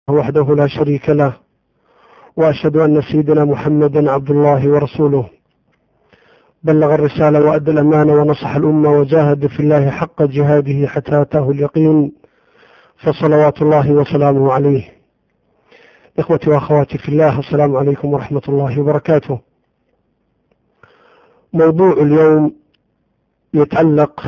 وحده لا شريك له وأشهد أن سيدنا محمدا عبد الله ورسوله بلغ الرسالة وأدى الأمانة ونصح الأمة وجاهد في الله حق جهاده حتى أتاه اليقين فصلوات الله وسلامه عليه إخوتي وأخواتي في الله السلام عليكم ورحمة الله وبركاته موضوع اليوم يتعلق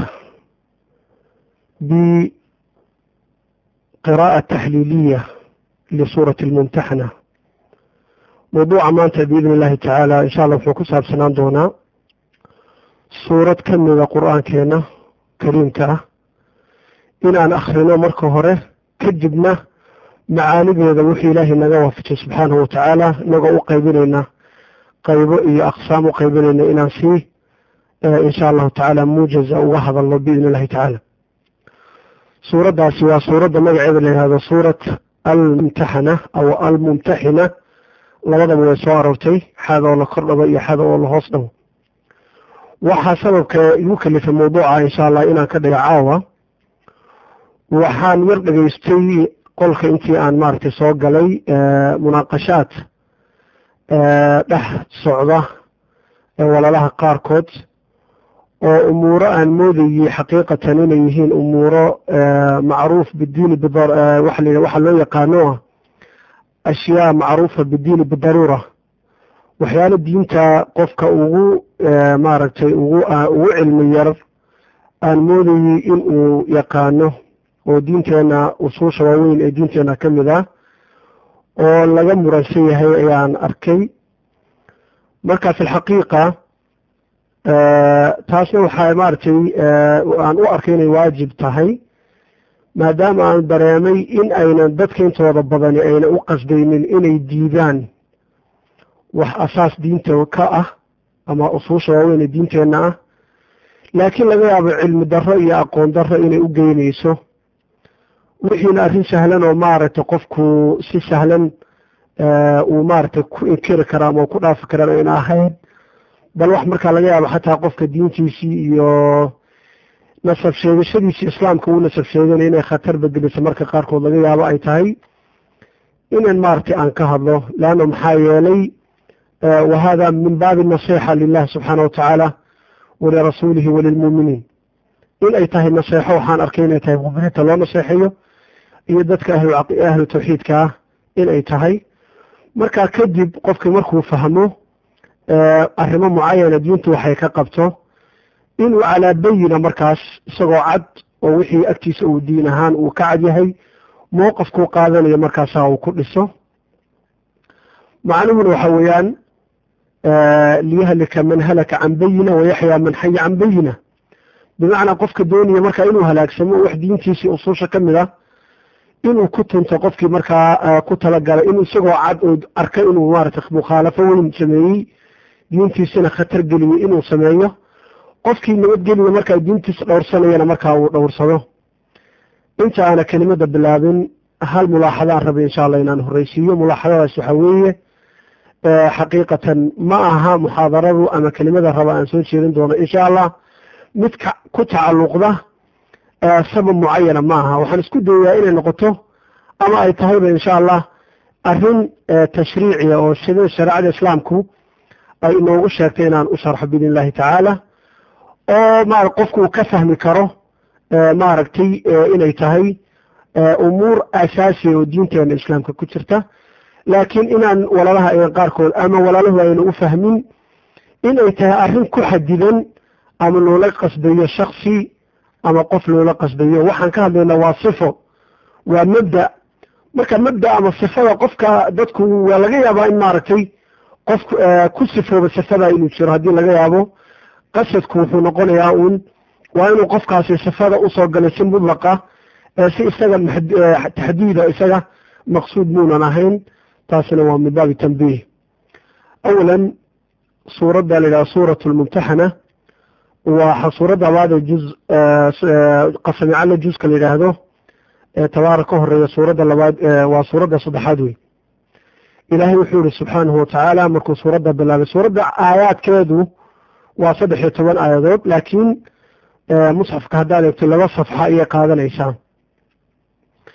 بقراءة تحليلية لسورة الممتحنة موضوع maanta بإذن الله تعالى إن شاء الله wuxuu ku saabsanaan doonaa suurad ka mida qur-aankeena kariimka ah in aan akhrino marka hore kadibna macaanideeda wuxuu ilaahay naga waafajay subxaanahu watacaala inagoo u qaybinayna qaybo iyo aqsaam u qaybinayna inaan sii insha allahu tacaala muujaza uga hadalno biidn illahi tacaala suuraddaasi waa suuradda magaceeda la yihahdo suurat almumtaxana aw almumtaxina labadaba way soo aroortay xaada oo la kor dhabo iyo xaada oo la hoos dhabo waxaa sababka igu kalifay mawduuca insha allah inaan ka dhigo caawa waxaan yar dhegaystay qolka intii aan maaragtay soo galay munaaqashaad dhex socda walaalaha qaarkood oo umuuro aan moodayey xaqiiqatan inay yihiin umuuro macruuf bidiini waxaa loo yaqaano ah ashyaa macruufa bidiini bidaruura waxyaalo diinta qofka ugu maaragtay ugu ugu cilmi yar aan moodayey in uu yaqaano oo diinteena usuusha waaweyn ee diinteena ka mid ah oo laga muransan yahay ayaan arkay marka fi lxaqiiqa taasna waxaa maaragtay aan u arkay inay waajib tahay maadaama aan dareemay in aynan dadka intooda badani ayna u qasdaynin inay diidaan wax asaas diinta ka ah ama usuusha waaweyn ee diinteenna ah laakiin laga yaabo cilmi darro iyo aqoon darro inay u geynayso wixiina arrin sahlan oo maaragtay qofku si sahlan uu maaragtay ku inkiri kara ama ku dhaafi karaan ayna ahayn bal wax markaa laga yaabo xataa qofka diintiisii iyo nasab sheegashadiisii islaamka uu nasab sheeganay inay khatar bedeliso marka qaarkood laga yaabo ay tahay inan maaragtay aan ka hadlo leanna maxaa yeelay wa hada min baabi nasixa lilahi subxaana watacaala walirasuulihi walilmuuminiin in ay tahay naseexo waxaan arkay inay tahay muminiinta loo naseexeeyo iyo dadka ahlu tawxiidka ah in ay tahay markaa kadib qofkii markuu fahmo arrimo mucayana diintu waxay ka qabto inuu calaa bayina markaas isagoo cad oo wixii agtiisa uu diin ahaan uu ka cad yahay mowqafkuu qaadanayo markaasaa uu ku dhiso macnuhuna waxa weeyaan liyahlika man halaka can bayina wayaxyaa man xaya can bayina bimacnaa qofka doonaya markaa inuu halaagsamo wax diintiisii usuusha ka mid ah inuu ku tunto qofkii markaa ku talagalay in isagoo cad oo arkay inuu maaragtay mukhaalafo weyn sameeyey diintiisina khatar geliyey inuu sameeyo qofkii nabadgeliya markaa diintiisa dhowrsanayana markaa uu dhowrsado inta aana kelimada bilaabin hal mulaaxadaan rabay insha allah inaan horreysiiyo mulaaxadadaas waxaa weeye xaqiiqatan ma aha muxaadaradu ama kelimada raba aan soo jeedin doono insha allah mid ku tacalluqda sabab mucayana ma aha waxaan isku dayayaa inay noqoto ama ay tahayba insha allah arrin tashriiciya oo sida shareecada islaamku ay inoogu sheegtay inaan u sharxo biidn illahi tacaala oo ma qofku uu ka fahmi karo maaragtay inay tahay umuur asaasiya oo diinteena islaamka ku jirta laakiin inaan walaalaha ay qaarkood ama walaalahu ayna u fahmin inay tahay arrin ku xadidan ama loola qasdayo shaksi ama qof loola qasdayo waxaan ka hadlaynaa waa sifo waa mabda marka mabda ama sifada qofka dadku waa laga yaabaa in maaragtay qof ku sifooba sifada inuu jiro haddii laga yaabo qasadku wuxuu noqonayaa uun waa inuu qofkaasi sifada usoo galay si mudlaqa si isaga taxdiida isaga maqsuud muunan ahayn taasina waa min baabi tanbiih awalan suuradda la yidhaha suurat lmumtaxana waa suuradda labaad ee juz qasamicalla juska la yidhaahdo ee tabaara ka horeeya suuradda labaad waa suuradda saddexaad wey ilaahay wuxuu yihi subxaanahu watacaala markuu suuradda bilaabay suuradda aayaadkeedu waa saddex iyo toban aayadood laakiin musxafka haddaad eegto laba safxa ayay qaadanaysaa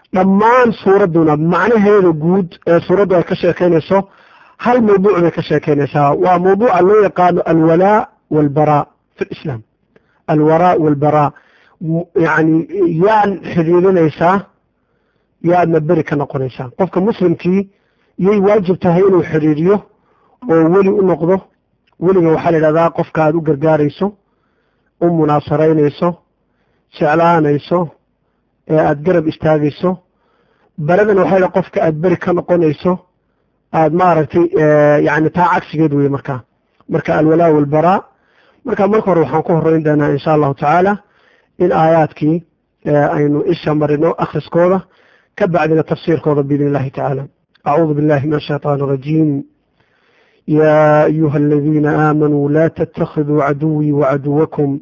dhammaan suuradduna macnaheeda guud ee suuraddu ay ka sheekeynayso hal mawduuc bay ka sheekeynaysaa waa mawduuca loo yaqaano alwalaa walbaraa fi lislaam alwaraa walbaraa yacni yaad xidhiirinaysaa yaadna beri ka noqonaysaa qofka muslimkii yay waajib tahay inuu xidhiiriyo oo weli u noqdo weliga waxaa la yidhahdaa qofka aad u gargaarayso u munaasaraynayso jeclaanayso ee aada garab istaagayso beradan waxaa yidhaha qofka aada beri ka noqonayso aada maaragtay yani taa cagsigeed weye markaa marka alwalaa walbaraa marka marka hore waxaan ku horeyn doonaa insha allahu tacaala in aayaadkii aynu isha marino akhriskooda ka bacdina tafsiirkooda biidn illahi tacaala acuudu billahi min ashayطaan الrajiim ya ayuha aladiina aamanuu la ttakiduu caduwii wacaduwakum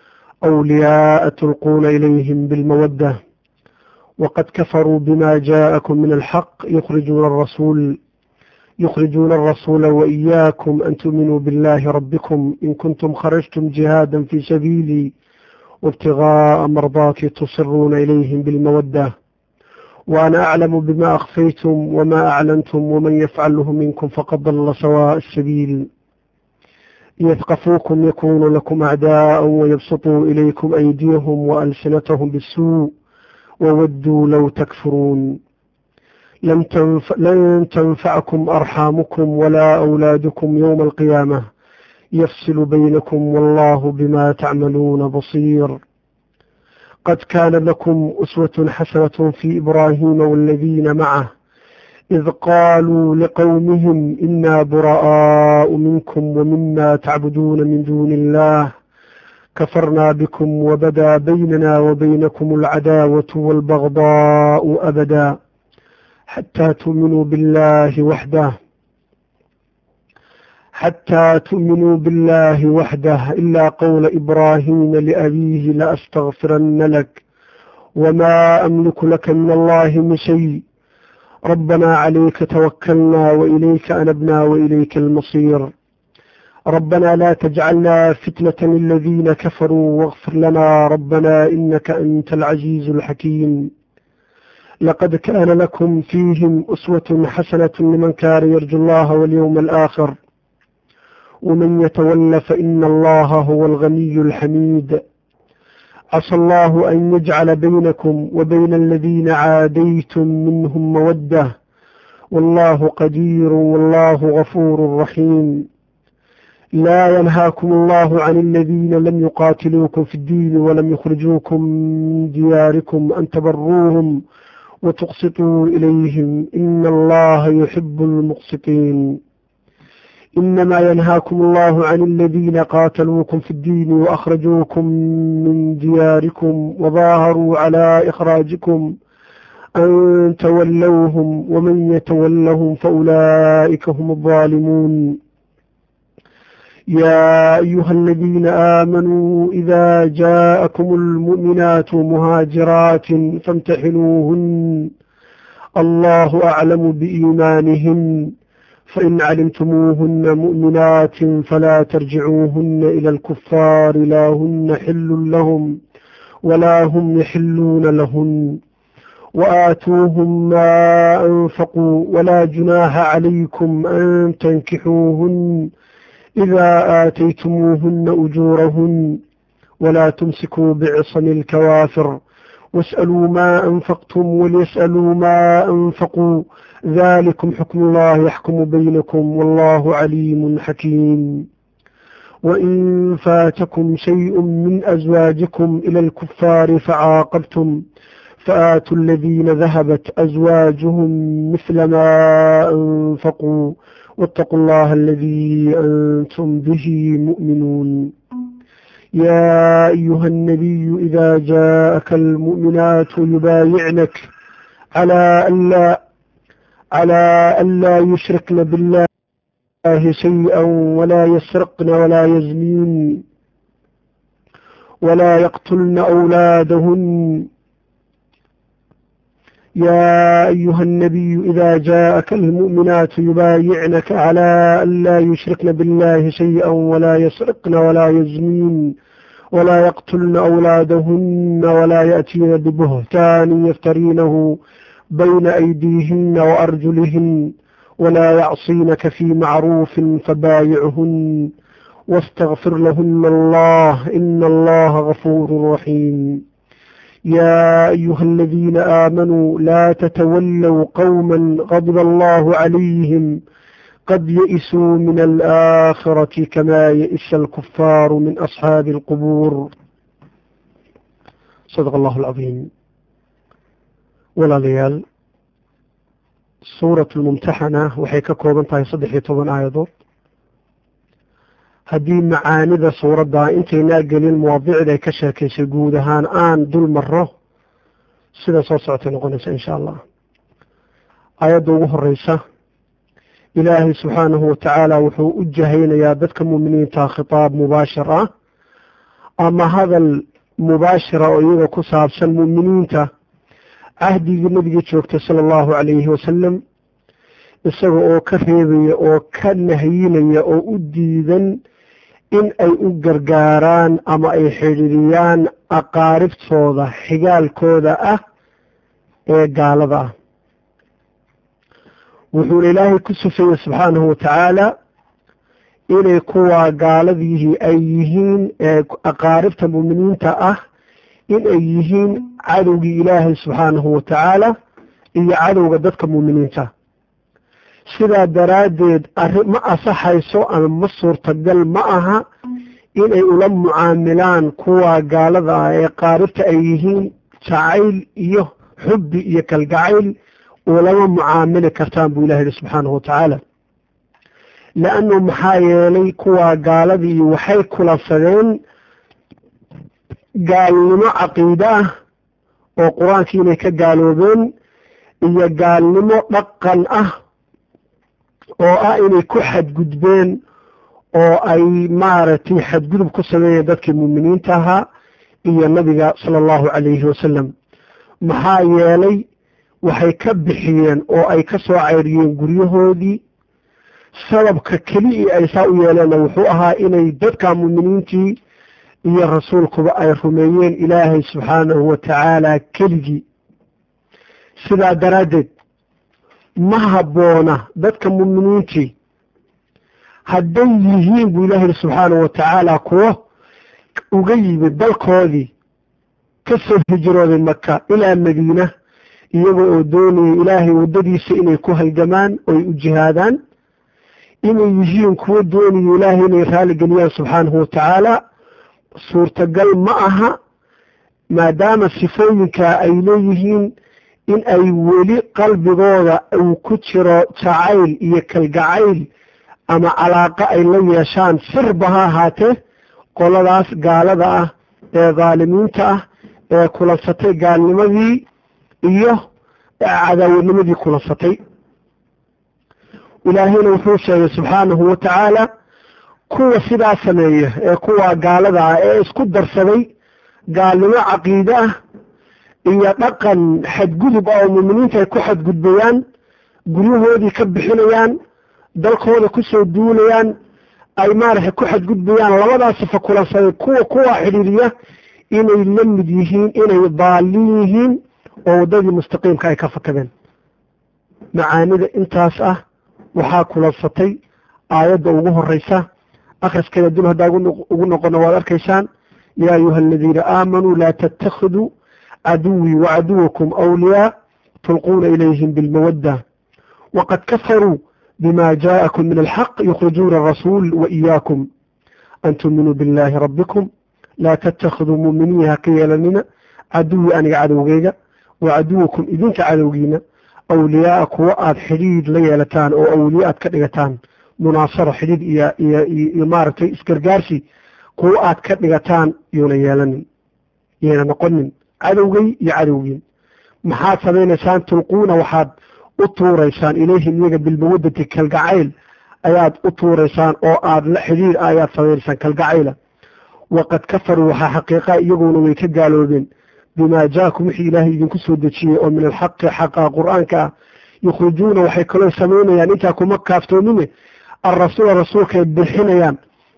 أولياء تلقون إليهم بالمودة وقد كفروا بما جاءكم من الحق يخرجون الرسول يخرجون الرسول وإياكم أن تؤمنوا بالله ربكم إن كنتم خرجتم جهادا في سبيلي وابتغاء مرضاتي تصرون إليهم بالمودة وأنا أعلم بما أخفيتم وما أعلنتم ومن يفعله منكم فقد ضل سواء السبيل يثقفوكم يكونوا لكم أعداء ويبسطوا إليكم أيديهم وألسنتهم بالسوء وودوا لو تكفرون لم تنف... لن تنفعكم أرحامكم ولا أولادكم يوم القيامة يفصل بينكم والله بما تعملون بصير قد كان لكم أسوة حسنة في إبراهيم والذين معه إذ قالوا لقومهم إنا براء منكم ومما تعبدون من دون الله كفرنا بكم وبدا بيننا وبينكم العداوة والبغضاء أبدا حتى تؤمنوا بالله وحده حتى تؤمنوا بالله وحده إلا قول إبراهيم لأبيه لأستغفرن لك وما أملك لك من الله من شيء ربنا عليك توكلنا وإليك أنبنا وإليك المصير ربنا لا تجعلنا فتنة للذين كفروا واغفر لنا ربنا إنك أنت العزيز الحكيم لقد كان لكم فيهم أسوة حسنة لمن كان يرجو الله واليوم الآخر ومن يتول فإن الله هو الغني الحميد عسى الله أن يجعل بينكم وبين الذين عاديتم منهم مودة والله قدير والله غفور رحيم لا ينهاكم الله عن الذين لم يقاتلوكم في الدين ولم يخرجوكم من دياركم أن تبروهم وتقسطوا إليهم إن الله يحب المقسطين إنما ينهاكم الله عن الذين قاتلوكم في الدين وأخرجوكم من دياركم وظاهروا على إخراجكم أن تولوهم ومن يتولهم فأولئك هم الظالمون يا أيها الذين آمنوا إذا جاءكم المؤمنات مهاجرات فامتحنوهن الله أعلم بإيمانهن فإن علمتموهن مؤمنات فلا ترجعوهن إلى الكفار لا هن حل لهم ولا هم يحلون لهن وآتوهم ما أنفقوا ولا جناح عليكم أن تنكحوهن إذا آتيتموهن أجورهن ولا تمسكوا بعصم الكوافر واسألوا ما أنفقتم وليسألوا ما أنفقوا ذلكم حكم الله يحكم بينكم والله عليم حكيم وإن فاتكم شيء من أزواجكم إلى الكفار فعاقبتم فآتوا الذين ذهبت أزواجهم مثل ما أنفقوا واتقوا الله الذي أنتم به مؤمنون يا أيها النبي إذا جاءك المؤمنات يبايعنك على ألا على ألا يشركن بالله شيئا ولا يسرقن ولا يزنين ولا يقتلن أولادهن يا أيها النبي إذا جاءك المؤمنات يبايعنك على ألا يشركن بالله شيئا ولا يسرقن ولا يزنين ولا يقتلن أولادهن ولا يأتين ببهتان يفترينه بين أيديهن وأرجلهن ولا يعصينك في معروف فبايعهن واستغفر لهن الله إن الله غفور رحيم يا أيها الذين آمنوا لا تتولوا قوما غضب الله عليهم قد يئسوا من الآخرة كما يئس الكفار من أصحاب القبور صدق الله العظيم ولا ليال سورة الممتحنة وحي ككوبان تاي صدح يطبان آيضوت haddii macaanida suuraddaa intaynaa gelin mawaadicda ay ka sheekaysay guud ahaan aan dul maro sida soo socotay noqonaysa insha allah aayadda ugu horeysa ilaahay subxaanahu watacaala wuxuu u jahaynayaa dadka muuminiinta khitaab mubaashir ah ama hadal mubaashira oo iyaga ku saabsan muuminiinta cahdigii nabiga joogtay sala allahu calayhi wasalam isaga oo ka reebaya oo ka nahyinaya oo u diidan in ay u gargaaraan ama ay xidhiiriyaan aqaaribtooda xigaalkooda ah ee gaalada ah wuxuuna ilaahay ku sufayey subxaanahu watacaala inay kuwaa gaaladihii ay yihiin aqaaribta muuminiinta ah in ay yihiin cadowgii ilaahay subxaanahu watacaala iyo cadowga dadka muuminiinta sidaa daraaddeed arri ma asaxayso ama ma suurtagal ma aha inay ula mucaamilaan kuwa gaalada ah ee qaaribta ay yihiin jacayl iyo xubbi iyo kalgacayl ulama mucaamili kartaan buu ilahi yihi subxaanahu watacaala leannu maxaa yeelay kuwa gaaladii waxay kulansadeen gaalnimo caqiide ah oo qur-aankii inay ka gaaloobeen iyo gaalnimo dhaqan ah oo ah inay ku xadgudbeen oo ay maaragtay xadgudub ku sameeyeen dadkii muuminiinta ahaa iyo nabiga sala allahu calayhi wasalam maxaa yeelay waxay ka bixiyeen oo ay ka soo cayriyeen guryahoodii sababka keliya ay saa u yeeleenna wuxuu ahaa inay dadka muuminiintii iyo rasuulkuba ay rumeeyeen ilaahay subxaanahu watacaala keligii sidaa daraaddeed ma habboona dadka muuminiintii hadday yihiin buu ilahi yihi subxaanahu watacaala kuwo uga yimid dalkoodii ka soo hijrooday maka ilaa madiina iyaga oo doonaya ilaahay waddadiisa inay ku halgamaan oy u jihaadaan inay yihiin kuwo doonaya ilaahay inay raaligeliyaan subxaanahu watacaala suurtagal ma aha maadaama sifooyinkaa ay leeyihiin in ay weli qalbigooda uu ku jiro jacayl iyo kalgacayl ama calaaqo ay la yeeshaan sirba ha ahaatee qoladaas gaalada ah ee dhaalimiinta ah ee kulansatay gaalnimadii iyo cadaawanimadii kulansatay ilaahayna wuxuu sheegay subxaanahu watacaala kuwa sidaa sameeya ee kuwa gaalada ah ee isku darsaday gaalnimo caqiide ah iyo dhaqan xadgudub ah oo muuminiinta ay ku xadgudbayaan guryahoodii ka bixinayaan dalkooda kusoo duulayaan ay maaragtay ku xadgudbayaan labadaas sifa kulansaday kuwa kuwa xidhiiriya inay la mid yihiin inay daalin yihiin oo waddadii mustaqiimka ay ka fakadeen macaanida intaas ah waxaa kulansatay aayadda ugu horeysa akhriskeeda dul haddaa ugu noqono waad arkaysaan yaa ayuha aladiina aamanuu laa tattakhiduu caduwii wacaduwakum awliyaa tulquuna ilayhim bilmawadda waqad kafaruu bima jaءakum min alxaq yukhrijuuna arasuul waإiyaakum an tuuminuu biاllahi rabbikum laa tattakhiduu muuminiin ha ka yeelanina caduwii aniga cadowgeyga wacaduwakum idinka cadowgiina awliyaaa kuwo aada xidhiid la yeelataan oo awliye aad ka dhigataan munaasaro xidhiid iyo iyo iyo maaragtay isgargaarsi kuwo aad ka dhigataan yuuna yeelanin yayna noqonin cadowgay iyo cadowgiin maxaad samaynaysaan tulquuna waxaad u tuuraysaan ilayhim iyaga bilmawadati kalgacayl ayaad u tuuraysaan oo aad la xidhiir ayaad samaynaysaan kalgacayla waqad kafaruu waxaa xaqiiqa iyaguna way ka gaaloobeen bimaa jaakum wixii ilaahay idinku soo dejiyey oo min alxaqi xaqa qur-aanka ah yukhrijuuna waxay kaloo samaynayaan intaa kuma kaaftoomine alrasuula rasuulkaay bixinayaan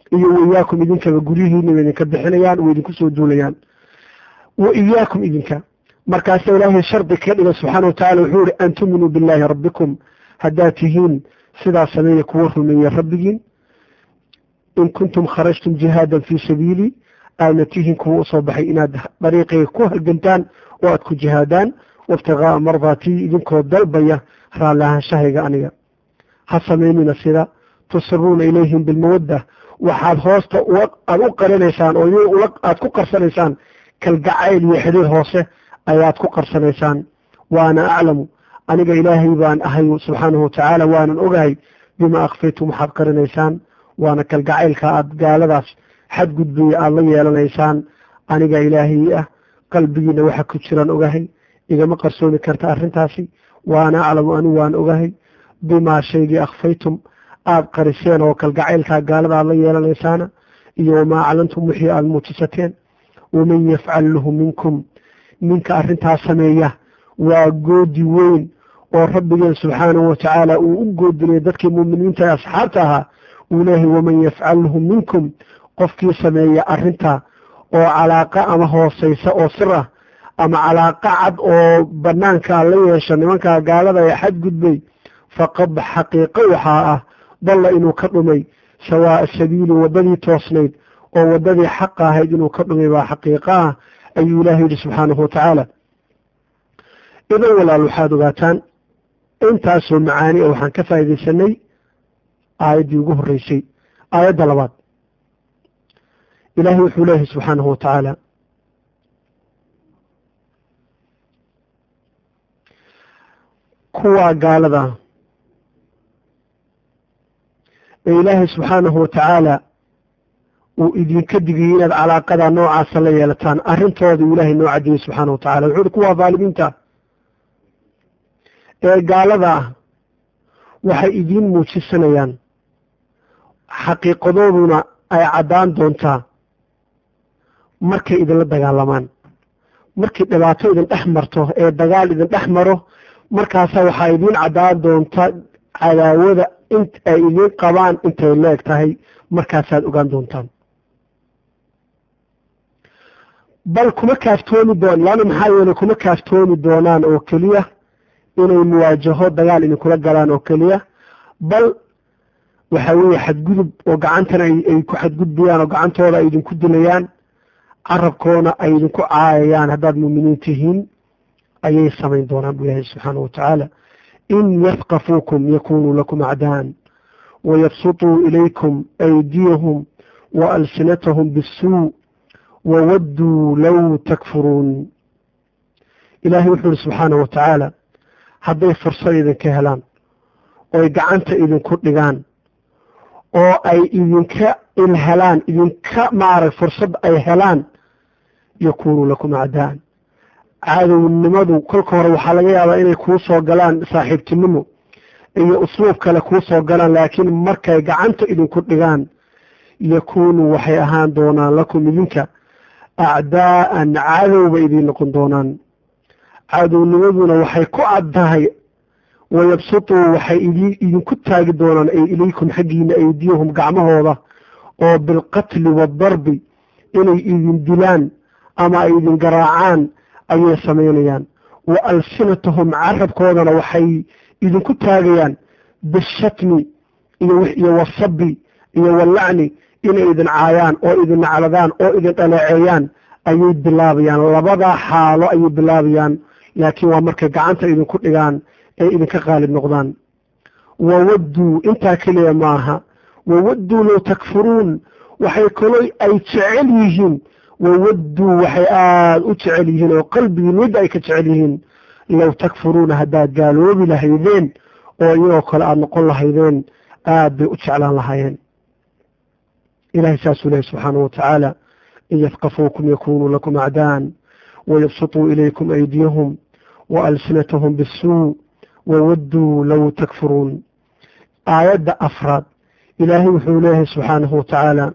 iyo waiyaakum idinkaba guryihiina way idinka bixinayaan way idinku soo duulayaan wa iyaakum idinka markaasa ilaahay shardi kaga dhiga subxaana wa tacala wuxuu ihi an tuminuu billaahi rabbikum haddaad tihiin sidaa sameeya kuwa rumeeya rabbigiin in kuntum kharajtum jihaadan fii sabiili aadna tihiin kuwa usoo baxay inaad dariiqayga ku halgantaan oo aad ku jihaadaan waibtigaaa mardaatii idinkoo dalbaya raallahaansahayga aniga ha samaynina sida tusiruuna ilayhim bilmawadda waxaad hoosta aad u qarinaysaan oo aad ku qarsanaysaan kalgacayl iyo xidhiir hoose ayaad ku qarsanaysaan waana aclamu aniga ilaahay baan ahay subxaanahu watacaala waanan ogahay bima akfaytum waxaad qarinaysaan waana kalgacaylka aad gaaladaas xadgudbaya aada la yeelanaysaan aniga ilaahay ah qalbigiina waxa ku jiraan ogahay igama qarsoomi karta arrintaasi waana aclamu anigu waan ogahay bimaa shaygii akfaytum aada qariseen oo kalgacaylkaa gaalada aad la yeelanaysaana iyo wamaa aclantum wixii aada muujisateen waman yafcal lahu minkum ninka arrintaas sameeya waa goodi weyn oo rabbigeen subxaanahu watacaala uu u goodinaya dadkii muuminiinta ee asxaabta ahaa uu leeyahay waman yafcalhu minkum qofkii sameeya arrinta oo calaaqa ama hooseysa oo sir ah ama calaaqa cad oo banaankaa la yeesha nimankaa gaalada ee xadgudbay faqad xaqiiqo waxaa ah dalla inuu ka dhumay sawaa'a sabiili waddadii toosnayd oo waddadii xaqa ahayd inuu ka dhumay baa xaqiiqo ah ayuu ilaahay yidhi subxaanahu watacaala idan walaal waxaad ogaataan intaasoo macaani oo waxaan ka faa'iidaysanay aayaddii ugu horreysay aayadda labaad ilaahay wuxuu leeyahay subxaanahu watacaala kuwaa gaalada ee ilaahay subxaanahu watacaala uu idinka digiyey inaad calaaqada noocaasa la yeelataan arrintooda uu ilaahay noo cadiyey subxaana watacala wuxuu uhi kuwaa dhaalimiinta ee gaalada ah waxay idiin muujisanayaan xaqiiqadooduna ay caddaan doontaa markay idinla dagaalamaan markay dhibaato idin dhex marto ee dagaal idin dhex maro markaasa waxaa idiin caddaan doonta cadaawada int ay idiin qabaan intay leeg tahay markaasaad ogaan doontaan bal kuma kaaftoomi doon laana maxaa yeelay kuma kaaftoomi doonaan oo keliya inay muwaajaho dagaal idinkula galaan oo keliya bal waxa weeye xadgudub oo gacantana ay ku xadgudbayaan oo gacantooda ay idinku dilayaan carabkoona ay idinku caayayaan haddaad muuminiin tihiin ayay samayn doonaan buu ilaahay subxaanahu watacaala in yafqafuukum yakunuu lakum acdaan wayabsutuu ilaykum aydiyahum wa alsinatahum bisuu wawadduu low takfuruun ilaahay wuxuu ihi subxaanahu watacaala hadday fursad idinka helaan ooy gacanta idinku dhigaan oo ay idinka ilhelaan idinka maarag fursad ay helaan yakunuu lakum acdaan cadownimadu kolka hore waxaa laga yaabaa inay kuu soo galaan saaxiibtinimo iyo usluub kale kuu soo galaan laakiin markay gacanta idinku dhigaan yakunuu waxay ahaan doonaan lakum idinka acdaa'an cadow bay idiin noqon doonaan cadownimaduna waxay ku caddahay wayabsutuu waxay idinku taagi doonaan ay ilaykum xaggiina aydiyahum gacmahooda oo bilqatli waadarbi inay idin dilaan ama ay idin garaacaan ayay samaynayaan wa alsinatahum carabkoodana waxay idinku taagayaan bishatmi iyo wasabi iyo walacni inay idin caayaan oo idin nacladaan oo idin dhaleeceeyaan ayay bilaabayaan labadaa xaalo ayay bilaabayaan laakiin waa markay gacanta idinku dhigaan ay idinka qaalib noqdaan wawadduu intaa keliya maaha wawadduu low takfuruun waxay kaloo ay jecel yihiin wawadduu waxay aada u jecel yihiin oo qalbigiin midda ay ka jecel yihiin low takfuruuna haddaad gaaloobi lahaydeen oo iyagoo kale aada noqon lahaydeen aada bay u jeclaan lahaayeen ilahay saasuu lehay subxaanahu watacaala in yafqafuukum yakunuu lakum acdaan wayabsutuu ilaykum aydiyahum wa alsinatahum bisuu wawadduu low takfuruun aayadda afraad ilaahay wuxuu leeyahay subxaanahu watacaala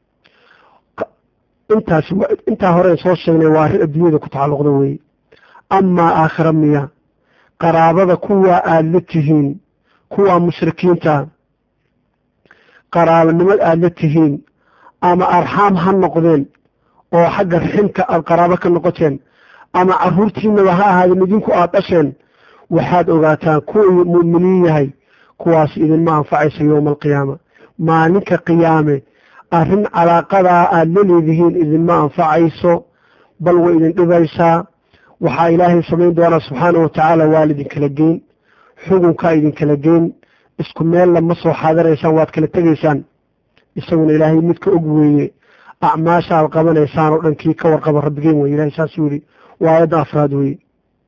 intaas intaa horeen soo sheegnay waa arrin adduunyada ku tacalluqda weeye amaa aakhira miya qaraabada kuwaa aada la tihiin kuwaa mushrikiinta qaraabanimad aada la tihiin ama arxaam ha noqdeen oo xagga riximka aad qaraabo ka noqoteen ama carruurtiinaba ha ahaadeen idinku aad dhasheen waxaad ogaataan kuwii mu'miniin yahay kuwaas idinma anfacaysa yowma alqiyaama maalinka qiyaame arrin calaaqadaa aad la leedihiin idinma anfacayso bal way idin dhibaysaa waxaa ilaahay samayn doonaa subxaana wa tacaala waa lidinkala geyn xugunkaa idinkala geyn isku meella ma soo xaadiraysaan waad kala tegaysaan isaguna ilaahay midka og weeye acmaasha aad qabanaysaan oo dhan kii ka warqaba rabbigeen weye ilahay saasuu yidhi waa aayadda afraad weeye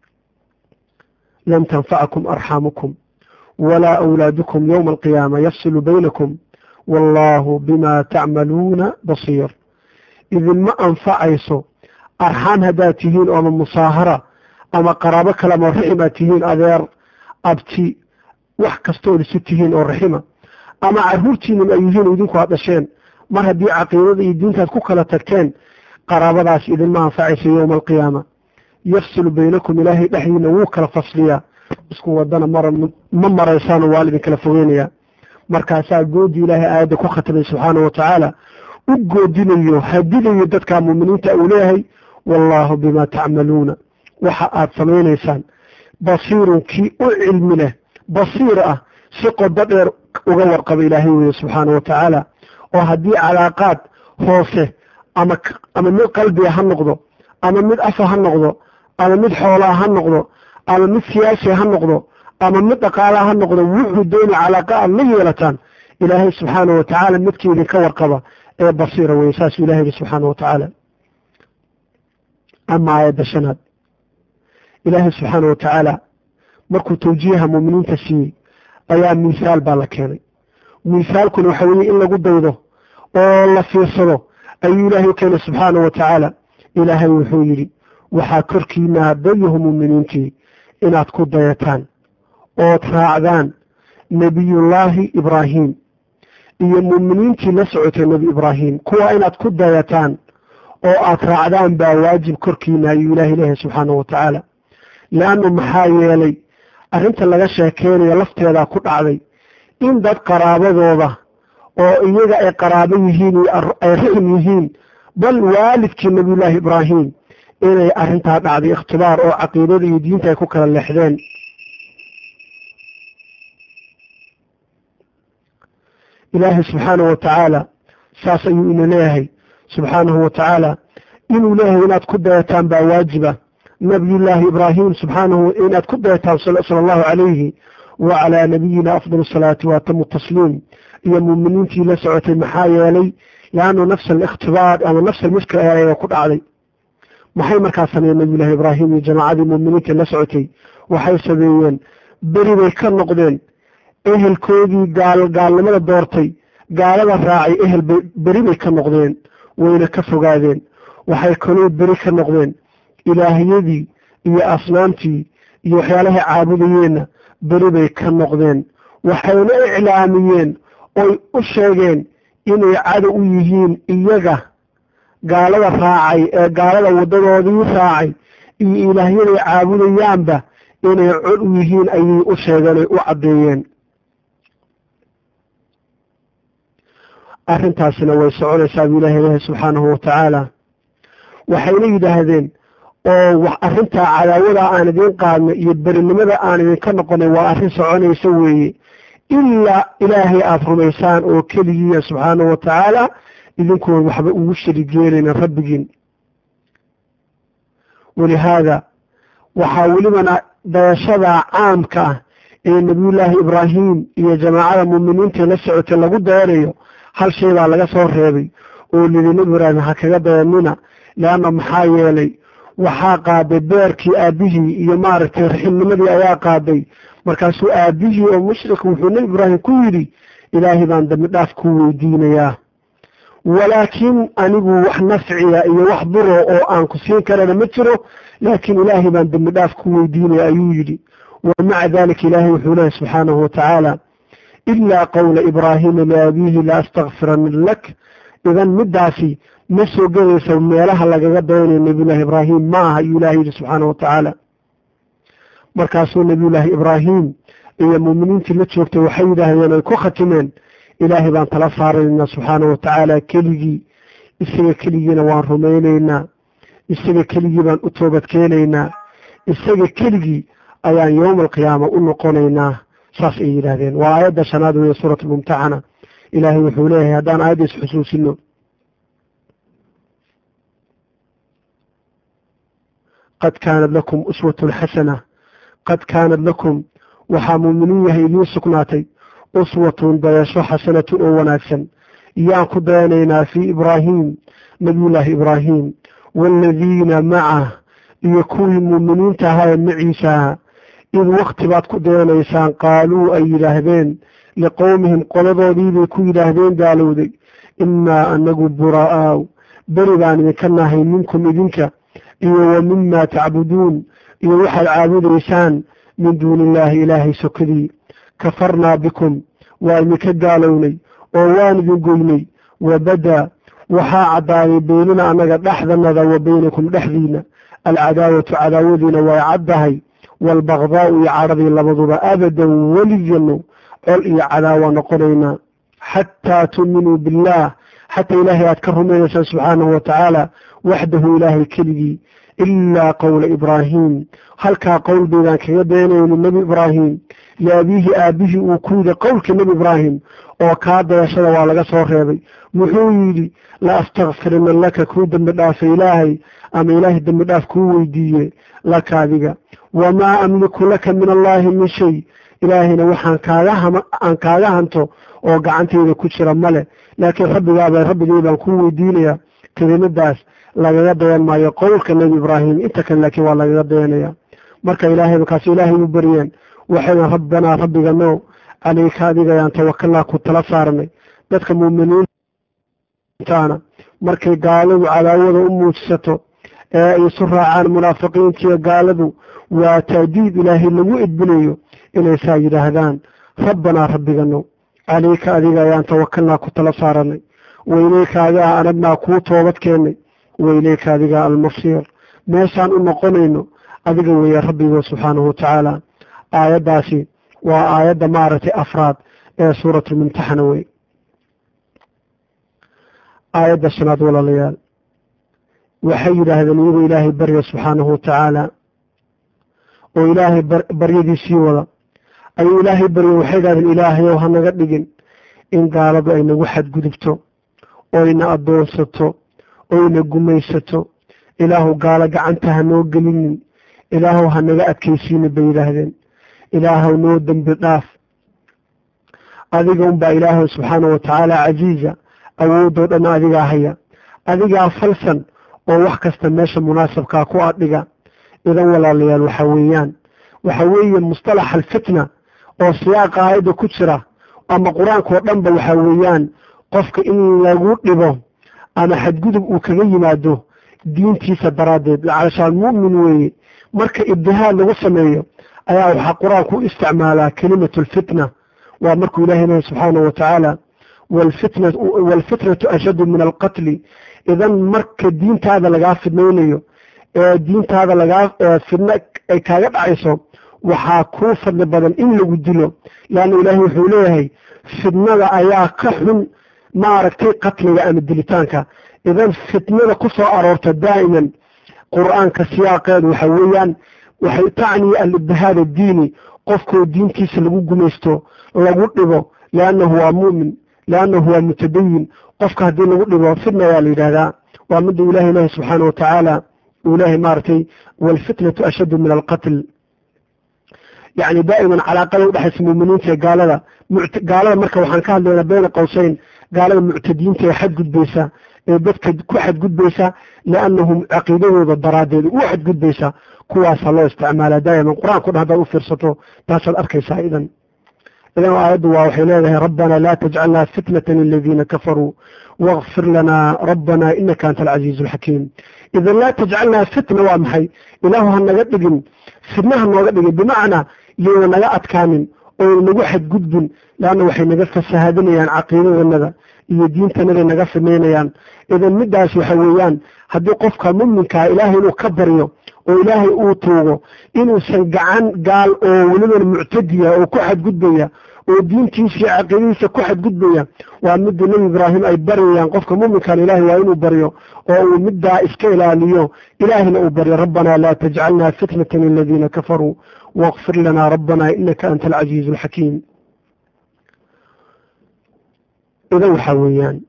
lan tanfacakum arxaamukum walaa awlaadukum yowma alqiyaama yafsilu baynakum wallaahu bima tacmaluuna basiir idinma anfacayso arxaan haddaad tihiin ama musaahara ama qaraabo kale ama raxim aad tihiin adeer abti wax kastood isu tihiin oo raxima ama carruurtiinan ay yihiin idinku aad dhasheen mar haddii caqiidada iyo diintaad ku kala tagteen qaraabadaas idinma anfacaysa yowma alqiyaama yafsilu baynakum ilaahay dhexdiina wuu kala fasliyaa isku wadana mara ma maraysaano waa lidinkala fogeynayaa markaasaa goodii ilaahay aayadda ku khatamay subxaana wa tacaala u goodinayo hadilayo dadka muuminiinta uu leeyahay wallaahu bimaa tacmaluuna waxa aad samaynaysaan basiirun kii u cilmi leh basiir ah si qodo dheer uga warqaba ilaahay weeye subxaana wa tacaala oo haddii calaaqaad hoose ama ama mid qalbiga ha noqdo ama mid afa ha noqdo ama mid xoolaa ha noqdo ama mid siyaasi ha noqdo ama mid dhaqaalaa ha noqdo wuxuu dooni calaaqa aad la yeelataan ilaahay subxaana wa tacaala midkii idinka warqaba ee basiira weye saasuu ilahay yihi subxaana wa tacaala ama aayadda shanaad ilaahay subxaana wa tacaala markuu tawjiiha muuminiinta siiyey ayaa miisaal baa la keenay miisaalkuna waxa weeye in lagu daydo oo la fiirsado ayuu ilaahay u keenay subxaana wa tacaala ilaahay wuxuu yidhi waxaa korkiina haddayahu muuminiintii inaad ku dayataan ood raacdaan nebiyullaahi ibraahim iyo muuminiintii la socotay nebi ibraahim kuwa inaad ku dayataan oo aad raacdaan baa waajib korkiina ayuu ilaahay leeyahay subxaana wa tacaala leannu maxaa yeelay arrinta laga sheekeynayo lafteedaa ku dhacday in dad qaraabadooda oo iyaga ay qaraabo yihiin iyo ay rixim yihiin bal waalidkii nebiyullaahi ibraahim inay arrintaa dhacday ikhtibaar oo caqiidada iyo diinta ay ku kala leexdeen ilaahay subxaana wa tacaala saas ayuu ina leeyahay subxaanahu wa tacaala inuu leeyahay inaad ku dayataan baa waajiba nabiyullaahi ibraahim subxaanahu inaad ku dayataan sala allahu calayhi wa calaa nabiyina afdal asalaati waatamu tasliim iyo muuminiintii la socotay maxaa yeelay leannu nafsa alikhtibaar ama nafsa almushkil ayaa ku dhacday maxay markaa sameeyeen nabiyullaahi ibraahim iyo jamaacadii muuminiinta la socotay waxay sameeyeen beri bay ka noqdeen ehelkoodii gaal gaalnimada doortay gaalada raacay ehel bay beri bay ka noqdeen wayna ka fogaadeen waxay kaloo beri ka noqdeen ilaahiyadii iyo asnaamtii iyo waxyaalahay caabudayeenna beri bay ka noqdeen waxayna iclaamiyeen oy u sheegeen inay cadow u yihiin iyaga gaalada raacay ee gaalada waddadoodii raacay iyo ilaahyaday caabudayaanba inay cod u yihiin ayay u sheegeen oy u caddeeyeen arrintaasina way soconaysaa buu ilahay leehay subxaanahu wa tacaala waxayna yidhaahdeen oo arrintaa cadaawada aan idiin qaadnay iyo berinimada aan idinka noqonay waa arrin soconaysa weeye ilaa ilaahay aada rumaysaan oo keligiiya subxaanahu wa tacaala idinkoon waxba ugu sharig yeelayna rabbigiin walihaada waxaa welibana dayashada caamka ah ee nebiyullaahi ibraahim iyo jamaacada muuminiinta la socotay lagu dayanayo hal shay baa laga soo reebay oo lidi nebi ibraahim ha kaga dayanina leanna maxaa yeelay waxaa qaaday beerkii aabihii iyo maaragtay raximnimadii ayaa qaaday markaasuu aabihii oo mushrik wuxuu nebi ibraahim ku yidhi ilaahay baan dambi dhaaf ku weydiinayaa walaakiin anigu wax nafciya iyo wax duro oo aan ku siin karana ma jiro laakiin ilaahay baan dembi dhaaf ku weydiinaya ayuu yidhi wa maca dalika ilaahay wuxuu lehay subxaanahu wa tacaala ilaa qowla ibraahiima liabiihi la astakfiran lak idan middaasi ma soo gelaysa meelaha lagaga dayanayo nebiyullaahi ibraahim ma aha ayuu ilahay yidhi subxaanahu wa tacaala markaasuu nebiyullaahi ibraahim iyo muuminiintii la joogtay waxay yidhaahdeen ay ku khatimeen ilaahay baan tala saaranaynaa subxaanahu wa tacaala keligii isaga keligiina waan rumaynaynaa isaga keligii baan u toobadkeenaynaa isaga keligii ayaan yowma alqiyaama u noqonaynaa saas ay yidhaahdeen waa aayadda shanaad weeye suurat almumtaxana ilaahay wuxuu leeyahay haddaan aayadda isxusuusino qad kaanad lakum uswatun xasana qad kaanad lakum waxaa muuminiin yahay idiin sugnaatay uswatun dayasho xasanatun oo wanaagsan yaan ku dayanaynaa fii ibraahiim nabiyullaahi ibraahim waaladiina macah iyo kuwii muuminiinta ahaa ee maciisaha id wakti baad ku dayanaysaan qaaluu ay yidhaahdeen liqowmihim qoladoodiibay ku yidhaahdeen gaalowday innaa anagu buraa'aaw beri baan idinka nahay minkum idinka iyo wa mimaa tacbuduun iyo waxaad caabudaysaan min duuni illaahi ilaahay sokadii kafarnaa bikum waa idinka gaalownay oo waan idin goynay wabadaa waxaa caddaaday beynina annaga dhexdanada wa beynakum dhexdiina alcadaawatu cadaawadiina way caddahay waalbaqdaa'u iyo cadhadii labaduba abadan weligano col iyo cadaawa noqonaynaa xataa tuuminuu billaah xataa ilaahay aad ka rumaynaysaan subxaanahu wa tacaala waxdahu ilaahay keligii ilaa qowla ibraahiim halkaa qowl baydaan kaga dayanayni nebi ibraahim liabiihi aabihii uu ku yidhi qowlkii nebi ibraahim oo kaa dayashada waa laga soo reebay wuxuu yidhi la astakfirina laka kuu dembi dhaafay ilaahay ama ilaahay dembi dhaaf kuu weydiiye laka adiga wamaa amliku laka min allaahi min shay ilaahayna waxaan kaagaaan kaaga hanto oo gacantayda ku jira male laakiin rabbigaaba rabbigay baan kuu weydiinaya kelimadaas lagaga dayan maayo qowlka nebi ibraahim inta kale laakiin waa lagaga dayanaya marka ilaahay markaas ilaahay u baryeen waxayna rabbanaa rabbigano caleyka adigayaan tawakalnaa ku tala saarnay dadka muuminiintaana markay gaaladu cadaawada u muujisato ee ay isu raacaan munaafiqiintiiyo gaaladu waa taadiid ilaahay lagu edbinayo inay saa yidhaahdaan rabbanaa rabbigano caleyka adiga ayaan tawakalnaa ku tala saaranay wayleyka adigaa anagnaa kuu toobad keennay wayleyka adigaa almasiir meeshaan u noqonayno adiga weeye rabbigo subxaanahu watacaala aayaddaasi waa aayadda maaragtay afraad ee suuratulmumtaxana wey aayadda shanaad walaalayaal waxay yidhaahdeen iyagoo ilaahay barya subxaanahu watacaala oo ilaahay baryadiisii wada ayuu ilaahay barya waxay yidhahdeen ilaahayow hanaga dhigin in gaaladu ay nagu xadgudubto oyna addoonsato oyna gumaysato ilaahu gaalo gacanta hanoo gelinin ilaahow hanaga adkaysiinin bay yidhaahdeen ilaahow noo dembi dhaaf adiga unbaa ilaahow subxaana wa tacaala casiiza awoodoo dhan adigaa haya adigaa falsan oo wax kasta meesha munaasabkaa ku adhiga idan walaalayaal waxa weeyaan waxa weeye mustalax alfitna oo siyaaqa aayadda ku jira ama qur-aankao dhanba waxa weeyaan qofka in lagu dhibo ama xadgudub uu kaga yimaado diintiisa daraaddeed calashaan mu'min weeye marka ibtihaad lagu sameeyo ayaa waxaa qur-aanku u isticmaalaa kelimatu alfitna waa markuu ilahay lehay subxaanahu wa tacaala waalfitnatu ashaddu min alqatli idan marka diintaada lagaa fidnaynayo ee diintaada lagaa fidno ay kaaga dhacayso waxaa kuu fadli badan in lagu dilo leanna ilaahay wuxuu leeyahay fidnada ayaa ka xun maaragtay qatliga ama dilitaanka idan fitnada ku soo aroorta daa'iman qur-aanka siyaaqeedu waxa weeyaan waxay tacni alibtihaad addiini qofkoo diintiisa lagu gumaysto lagu dhibo liannahu waa mu'min liannahu waa mutadayin qofka haddii lagu dhibo fitna ayaa la yidhahdaa waa midda ilahi ilahi subxaana wa tacaala uu ilaahay maaragtay waalfitnatu ashaddu min alqatl yacni daa'iman calaaqada udhexaysa muuminiinta ee gaalada gaalada marka waxaan ka hadlaynaa bayna qowseyn gaalada muctadiyiinta ee xadgudbaysa ee dadka ku xadgudbaysa liannahum caqiidadooda daraaddeed u xadgudbaysa kuwaasaa loo isticmaalaa daa'iman qur-aanko dhan haddaad u fiirsato taasaad arkaysaa idan idan aayaddu waa waxay leedahay rabbana laa tajcalnaa fitnatan liladiina kafaruu wakfir lanaa rabbana inaka anta alcasiizu alxakiim idan laa tajcalnaa fitna waa maxay ilaahu ha naga dhigin fitnaha nooga dhigin bimacnaa yayna naga adkaanin oo nagu xadgudbin leanna waxay naga fasahaadinayaan caqiidadanada iyo diintanaday naga fidnaynayaan idan midaas waxa weeyaan haddii qofka muminkaa ilaahay inuu ka baryo oo ilaahay uu tuugo inuusan gacan gaal oo weliban muctadiya oo ku xadgudbaya oo diintiisa iyo caqiidadiisa ku xadgudbaya waa midda nebi ibraahim ay baryayaan qofka muminkan ilaahay waa inuu baryo oo uu middaa iska ilaaliyo ilaahina uu baryo rabbanaa laa tajcalna fitnatan liladiina kafaruu waqfir lanaa rabbanaa inaka anta alcaziizu alxakiim idan waxaa weeyaan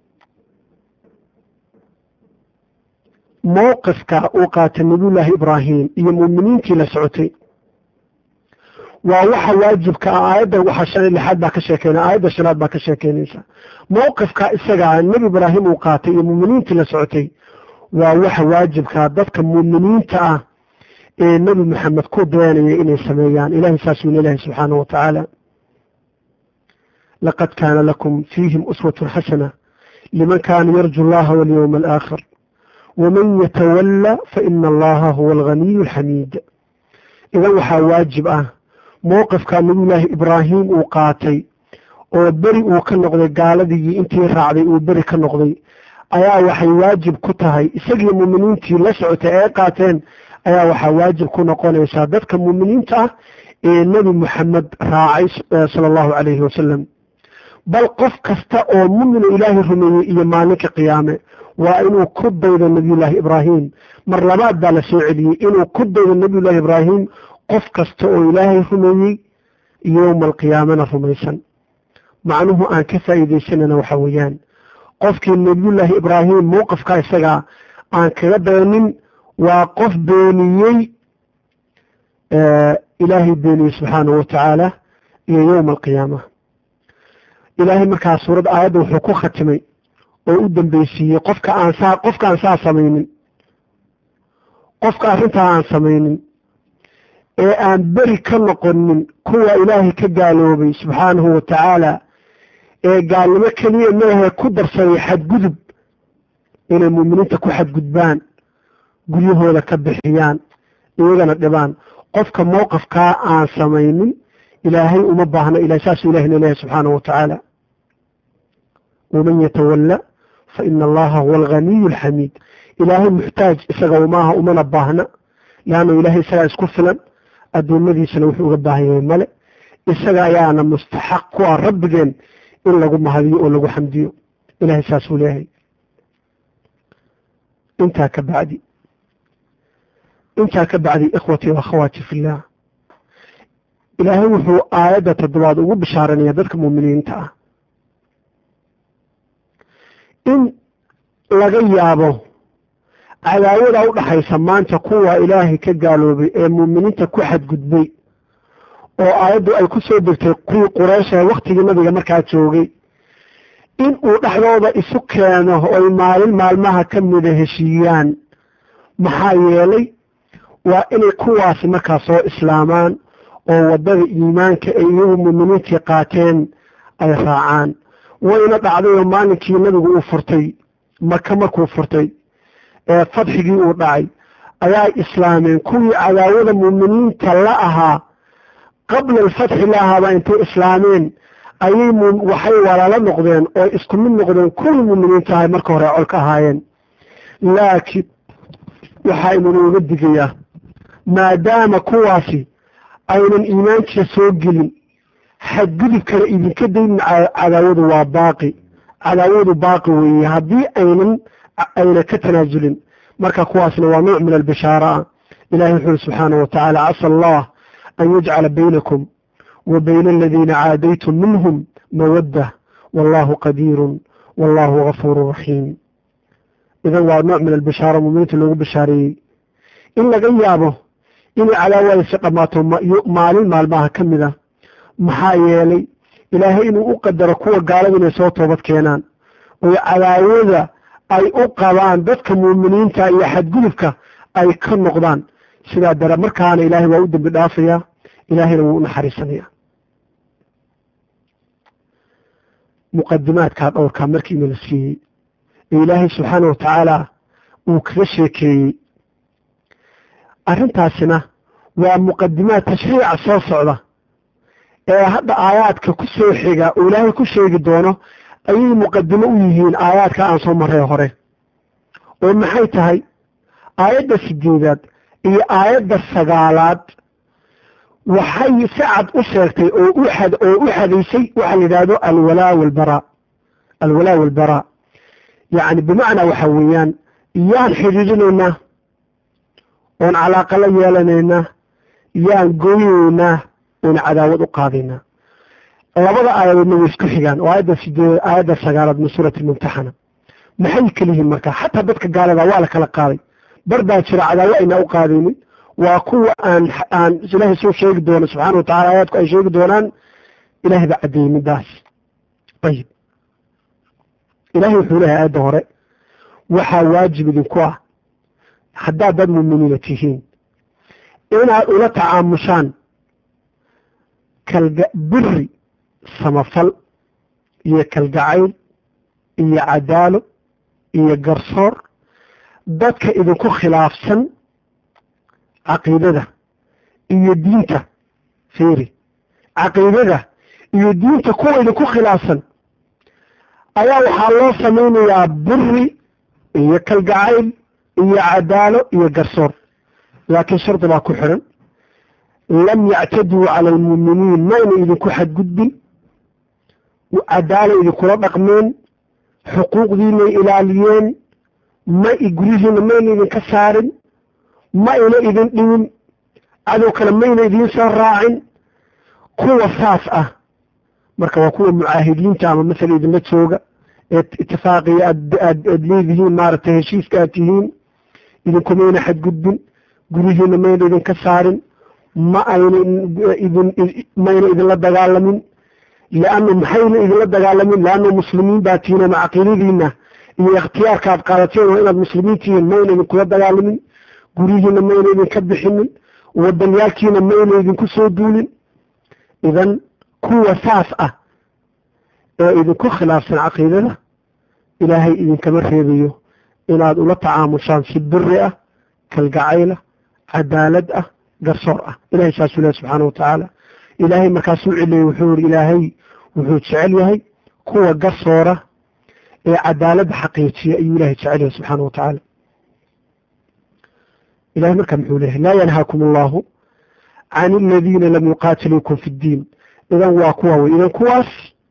mowqifka uu qaatay nabiyullaahi ibraahim iyo muuminiintii la socotay waa waxa waajibka ah aayadda waxa shan iyo lixaad baa ka sheekeyna aayadda shanaad baa ka sheekeynaysa mowqifka isagaa nebi ibraahim uu qaatay iyo muuminiintii la socotay waa waxa waajibkaa dadka muuminiinta ah ee nebi maxamed ku dayanaya inay sameeyaan ilahay saasuu leelahay subxaanahu wa tacaala laqad kaana lakum fiihim uswatun xasana liman kaana yarju allaha walyowma alaakhir waman yatawalla faina allaha huwa alganiyu alxamiid idan waxaa waajib ah mowqifka nabiyullaahi ibraahim uu qaatay oo beri uu ka noqday gaaladii intii raacday uu beri ka noqday ayaa waxay waajib ku tahay isagii muuminiintii la socotay ee qaateen ayaa waxaa waajib ku noqonaysaa dadka muuminiinta ah ee nebi moxamed raacay sala allahu calayhi wasalam bal qof kasta oo mumina ilaahay rumeeyey iyo maalinka qiyaame waa inuu ku daydo nebiyullaahi ibraahim mar labaad baa la soo celiyey inuu ku daydo nebiyullaahi ibraahim qof kasta oo ilaahay rumeeyey yowma alqiyaamana rumaysan macnuhu aan ka faa'iidaysanana waxa weeyaan qofkii nebiyullaahi ibraahim mowqifka isagaa aan kaga dayanin waa qof beeniyey ilaahay beeniyey subxaanahu watacaala iyo yowma alqiyaama ilaahay markaa suuradda aayadda wuxuu ku khatimay oo u dambeysiiyey qofka aan saa qofka aan saa samaynin qofka arrintaa aan samaynin ee aan beri ka noqonin kuwa ilaahay ka gaaloobay subxaanahu wa tacaala ee gaalnimo keliya maahe ku darsaday xadgudub inay muuminiinta ku xadgudbaan guryahooda ka bixiyaan iyagana dhibaan qofka mowqafkaa aan samaynin ilaahay uma baahna ila saasuu ilahay na leeyahay subxaanahu wa tacaala waman yatawalla fa ina allaha huwa alganiyu alxamiid ilaahay muxtaaj isaga umaaha umana baahna leannu ilaahay isagaa isku filan addoomadiisana wuxuu uga baahan yahay male isaga ayaana mustaxaq ku ah rabbigeen in lagu mahadiyo oo lagu xamdiyo ilahay saasuu leeyahay intaa ka bacdi intaa ka bacdi ikhwatii waakhawaati fillah ilaahay wuxuu aayadda toddobaad ugu bishaaranaya dadka muuminiinta ah in laga yaabo cadaawada u dhaxaysa maanta kuwa ilaahay ka gaaloobay ee muuminiinta ku xadgudbay oo aayaddu ay ku soo degtay kuwii qureysha wakhtigii nabiga markaa joogay in uu dhexdooda isu keeno oy maalin maalmaha ka mida heshiiyaan maxaa yeelay waa inay kuwaasi markaa soo islaamaan oo waddada iimaanka ay iyagu muuminiintii qaateen ay raacaan wayna dhacdayoo maalinkii nabigu uu furtay maka markuu furtay ee fadxigii uu dhacay ayaa islaameen kuwii cadaawada muuminiinta la ahaa qabla alfatxi la ahaaba intay islaameen ayay waxay walaalo noqdeen oo isku mid noqdeen kuwii muuminiinta ahay marka hore col ka ahaayeen laakiin waxaynu nooga digayaa maadaama kuwaasi aynan iimaankiisa soo gelin xadgudubkana idinka daynin cadaawadu waa baaqi cadaawadu baaqi weeye haddii aynan ayna ka tanaasulin marka kuwaasna waa nooc min albishaara ah ilahi wuxu uri subxaanahu watacaala casa allah an yajcala baynakum wa bayna aladiina caadaytum minhum mawadda wallahu qadiirun wallahu gafuuru raxiim idan waa nooc min albishaara muminiinta loogu bishaareeyey in laga yaabo inay cadaawadaasi dhammaato maalin maalmaha ka mid a maxaa yeelay ilaahay inuu u qadaro kuwa gaalada inay soo toobad keenaan oy cadaawada ay u qabaan dadka muuminiinta iyo xadgudubka ay ka noqdaan sidaa dare markaana ilaahay waa u dembi dhaafayaa ilaahayna wuu u naxariisanaya muqadimaadkaa dhowrkaa markiina la siiyey ee ilaahay subxaana wa tacaala uu kaga sheekeeyey arrintaasina waa muqadimaad tashriica soo socda ee hadda aayaadka ku soo xiga oo ilaahay ku sheegi doono ayay muqadimo u yihiin aayaadka aan soo marray hore oo maxay tahay aayadda sideedaad iyo aayadda sagaalaad waxay si cad u sheegtay oo u xad oo u xadaysay waxa la yidhaahdo alwalaa walbaraa alwalaa walbaraa yacni bimacnaa waxa weeyaan yaan xidhiidhinaynaa oon calaaqa la yeelanaynaa yaan goynaynaa oon cadaawad u qaadaynaa labada aayadoodna way isku xigaan oo aayadda sideed aayadda sagaalaad min suurati mumtaxana maxay kala yihiin marka xataa dadka gaalada waa la kala qaaday bar baa jira cadaawo aynaa u qaadaynin waa kuwa aan aan ilaahay soo sheegi doono subxaana wa tacala aayaadku ay sheegi doonaan ilahay baa caddeeyey midaas ayib ilahay wuxuu leehay aayadda hore waxaa waajib idinku ah haddaad dad muuminiina tihiin inaad ula tacaamushaan kalga biri samafal iyo kalgacayl iyo cadaalo iyo garsoor dadka idinku khilaafsan caqiidada iyo diinta fiiri caqiidada iyo diinta kuwa idinku khilaafsan ayaa waxaa loo samaynayaa biri iyo kalgacayl iyo cadaalo iyo garsoor laakiin shardi baa ku xidhan lam yactaduu cala almuuminiin mayna idinku xadgudbin cadaalo idinkula dhaqmeen xuquuqdiinay ilaaliyeen ma guryihiina mayna idinka saarin ma ina idin dhimin cadow kale mayna idiin soo raacin kuwa saas ah marka waa kuwa mucaahidiinta ama masala idinla jooga ee itifaaqiya aad leedihiin maaragtay heshiiska aad tihiin idinkumayna xadgudbin guryihiina mayna idinka saarin ma ayna idin mayna idinla dagaalamin liannu maxayna idinla dagaalamin leannu muslimiin baa tihiin ama caqiidadiina iyo ikhtiyaarka aad qaadateen waa inaad muslimiin tihiin mayna idinkula dagaalamin guryihiina mayna idinka bixinin wadanyaalkiina mayna idinku soo duulin idan kuwa saas ah ee idinku khilaafsan caqiidada ilaahay idinkama reebayo inaad ula tacaamushaan si biri ah kalgacayla cadaalad ah garsoor ah ilahay saasuu lehy subxaana wa tacaala ilaahay markaasuu celiyey wuxuu yihi ilaahay wuxuu jecel yahay kuwa garsoora ee cadaaladda xaqiijiya ayuu ilahay jecel yahay subxaana wa tacaala ilahay markaa muxuu leeyahay laa yanhaakum allahu can aladiina lam yuqaatiluukum fi ddiin idan waa kuwa wey idan kuwaas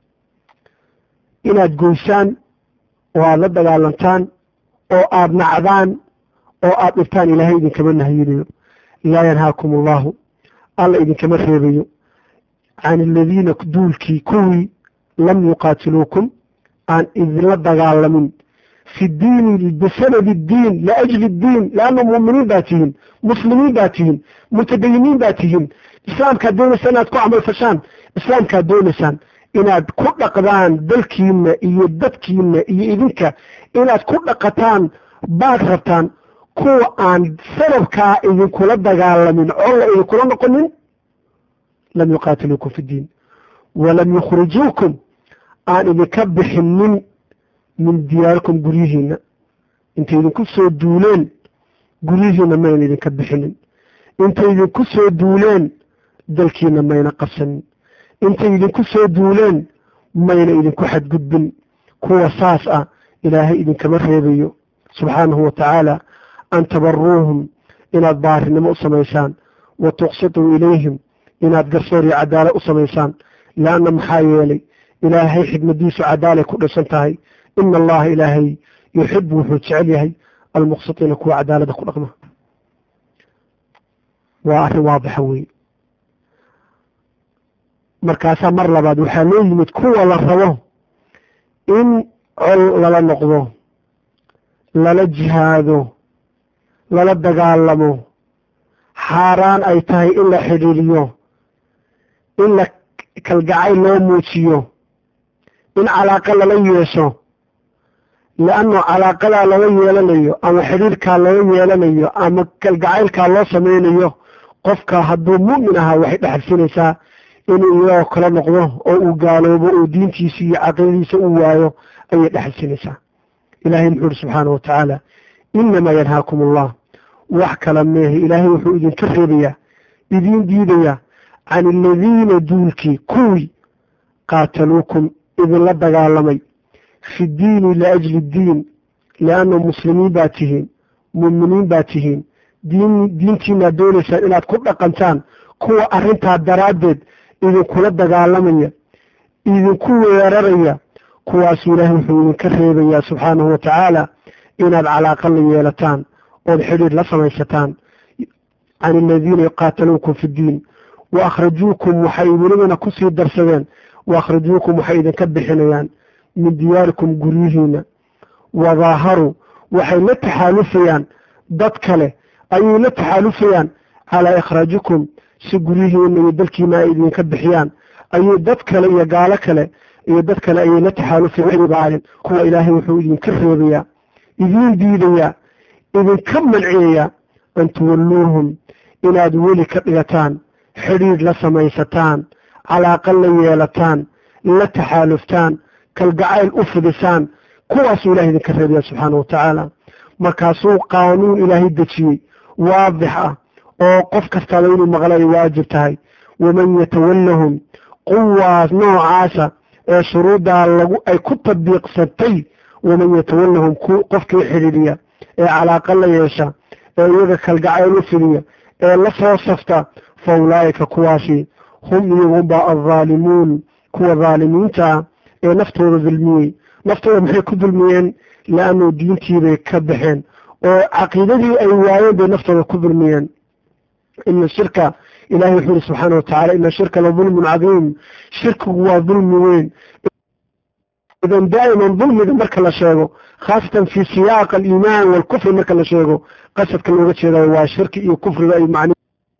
inaad goysaan oo aada la dagaalantaan oo aada nacdaan oo aada dhibtaan ilaahay idinkama nahiyinayo laa yanhaakum allahu alla idinkama reebayo can aladiina duulkii kuwii lam yuqaatiluukum aan idinla dagaalamin fi diini bisanadi diin liajli diin leanna muuminiin baa tihiin muslimiin baa tihiin mutadayiniin baa tihiin islaamkaad doonaysaan inaad ku camal fashaan islaamkaad doonaysaan inaad ku dhaqdaan dalkiina iyo dadkiina iyo idinka inaad ku dhaqataan baad rabtaan kuwa aan sababkaa idinkula dagaalamin colla idinkula noqonin lam yuqaatiluukum fi ddiin walam yukhrijuukum aan idinka bixinin min diyaarikum guryihiina intay idinku soo duuleen guryihiina mayna idinka bixinin intay idinku soo duuleen dalkiina mayna qabsanin intay idinku soo duuleen mayna idinku xadgudbin kuwa saas ah ilaahay idinkama reebayo subxaanahu wa tacaala an tabaruuhum inaad baarinimo u samaysaan wa tuqsituu ilayhim inaad garsoor iyo cadaala u samaysaan leanna maxaa yeelay ilaahay xikmadiisu cadaalay ku dhisan tahay ina allaha ilaahay yuxibu wuxuu jecel yahay almuqsitiina kuwa cadaalada ku dhaqma waa arrin waadixa weeye markaasaa mar labaad waxaa loo yimid kuwa la rabo in col lala noqdo lala jihaado lala dagaalamo xaaraan ay tahay in la xidhiiriyo in la kalgacay loo muujiyo in calaaqa lala yeesho leannu calaaqadaa lala yeelanayo ama xidhiirkaa lala yeelanayo ama kalgacaylkaa loo samaynayo qofka hadduu mu'min ahaa waxay dhexalsinaysaa inuu iyagoo kala noqdo oo uu gaaloobo oo diintiisa iyo caqiidadiisa u waayo ayay dhexalsinaysaa ilaahay muxuu ihi subxaana wa tacaala inamaa yanhaakum allah wax kala meehe ilaahay wuxuu idinka reebayaa idiin diidayaa can aladiina duulkii kuwii qaataluukum idinla dagaalamay fi diini liajli diin lianna muslimiin baa tihiin muuminiin baa tihiin diin diintiinaad doonaysaan inaad ku dhaqantaan kuwa arrintaa daraaddeed idinkula dagaalamaya idinku weeraraya kuwaasuu ilaahay wuxuu idinka reebayaa subxaanahu wa tacaala inaad calaaqa la yeelataan ood xidhiir la samaysataan can aladiina yuqaataluukum fi ddiin wa akhrajuukum waxay welibana kusii darsadeen wa akhrajuukum waxay idinka bixinayaan min diyaarikum guryihiina wadaaharuu waxay la taxaalufayaan dad kale ayay la taxaalufayaan calaa ikhraajikum si guryihiina iyo dalkiina ay idinka bixiyaan ayay dad kale iyo gaalo kale iyo dad kale ayay la taxaalufayaan kuwa ilaahay wuxuu idinka reebayaa idiin diidayaa idinka manciyayaa an tuwalluuhum inaad weli ka dhigataan xidhiidh la samaysataan calaaqa la yeelataan la taxaaluftaan kalgacayl u fidisaan kuwaasuu ilahay idinka reebaya subxaana wa tacaala markaasuu qaanuun ilaahay dejiyey waadix ah oo qof kastaaba inuu maqla ay waajib tahay waman yatawallahum quwaas noocaasa ee shuruuddaa lagu ay ku tabiiqsatay waman yatawallahum qofkii xidhiidhiya ee calaaqa la yeesha ee iyaga kalgacayl u fidiya ee la soo safta fa ulaa'ika kuwaasi hum iyagunbaa aldaalimuun kuwa daalimiinta ah ee naftooda dulmiyey naftooda maxay ku dulmiyeen liannuu diintiibay ka baxeen oo caqiidadii ay waayeen bay naftooda ku dulmiyeen ina shirka ilahay wuxuu yihi subxaana wa tacala ina shirka la dulmun cadiim shirkigu waa dulmi weyn idan daa'iman dulmiga marka la sheego khaasatan fi siyaaq aliimaan walkufri marka la sheego qasadka looga jeedayo waa shirki iyo kufriga ay macni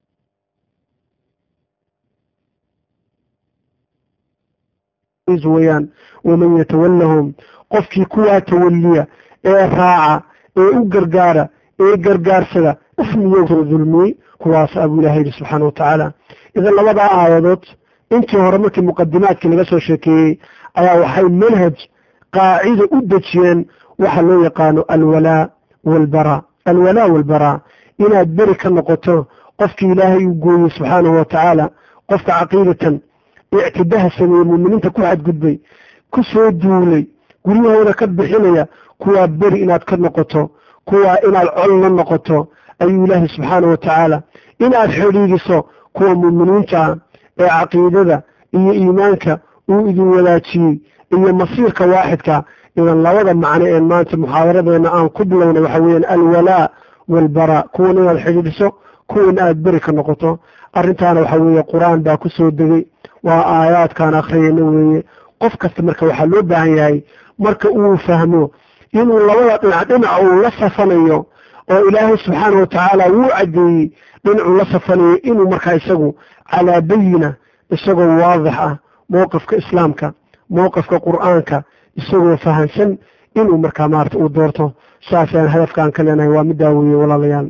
weyaan waman yatawallahum qofkii kuwaa tawaliya ee raaca ee u gargaara ee gargaarsada ismiyoo dulmiyey kuwaas abuu ilahay yihi subxaana wa tacaala idan labadaa aayadood intii hore markii muqadimaadkii laga soo sheekeeyey ayaa waxay manhaj qaacida u dejiyeen waxa loo yaqaano alwalaa walbaraa alwalaa walbaraa inaad beri ka noqoto qofkii ilaahay uu gooyey subxaanahu wa tacaala qofka caqiidatan ictidaha sameeyey muuminiinta ku xadgudbay ku soo duulay guryahooda ka bixinaya kuwaa beri inaad ka noqoto kuwaa inaad col la noqoto ayuu ilaahay subxaana wa tacaala inaad xidhiidiso kuwa muuminiinta ah ee caqiidada iyo iimaanka uu idin wadaajiyey iyo masiirka waaxidka idan labada macno ee maanta muxaadaradeena aan ku bilownay waxa weeyaan alwalaa walbaraa kuwan inaad xidhiidhiso kuwan aad beri ka noqoto arrintaana waxa weeye qur-aan baa ku soo degay waa aayaadkaan akhriyayna weeye qof kasta marka waxaa loo baahan yahay marka uu fahmo inuu labada dhinac dhinac uu la safanayo oo ilaahay subxaana wa tacaala wuu caddeeyey dhinacuu la safanayo inuu markaa isagu calaa bayina isagoo waadix ah mowqifka islaamka mowqifka qur-aanka isagoo fahansan inuu markaa maarata uu doorto saasaan hadafkaan ka leenahay waa middaa weeye walaalayaal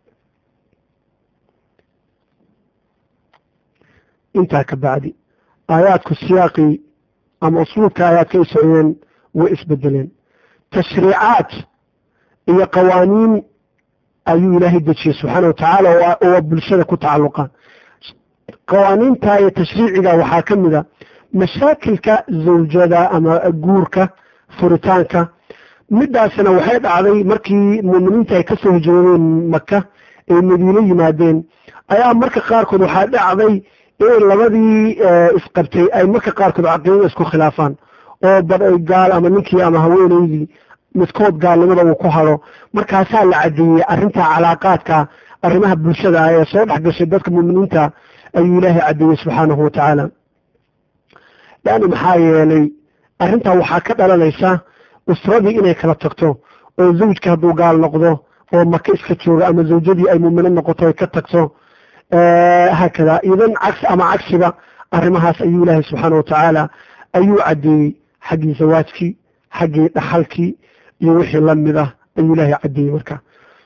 intaa ka bacdi aayaadku siyaaqii ama usluubka aayaadka ay socdeen way isbedeleen tashriicaad iyo qawaaniin ayuu ilaahay dejiyey subxaana wa tacaala oo bulshada ku tacalluqa qawaaniinta iyo tashriiciga waxaa ka mid a mashaakilka zawjada ama guurka furitaanka midaasna waxay dhacday markii muuminiinta ay kasoo hijroodeen maka ay madiine yimaadeen ayaa marka qaarkood waxaa dhacday in labadii isqabtay ay marka qaarkood caqiidada isku khilaafaan oo bad ay gaal ama ninkii ama haweeneydii midkood gaalnimada uu ku hado markaasaa la cadeeyey arrinta calaaqaadka arrimaha bulshada ah ee soo dhex gashay dadka muuminiinta ayuu ilaahay cadeeyey subxaanahu wa tacaala leanna maxaa yeelay arrintaa waxaa ka dhalanaysa usradii inay kala tagto oo zawjka hadduu gaal noqdo oo maka iska jooga ama zawjadii ay muumino noqoto ay ka tagto haakada idan cagsi ama cagsiba arrimahaas ayuu ilaahay subxaana wa tacaala ayuu caddeeyey xaggii zawaajkii xaggii dhaxalkii iyo wixii lamid ah ayuu ilaahay caddeeyey marka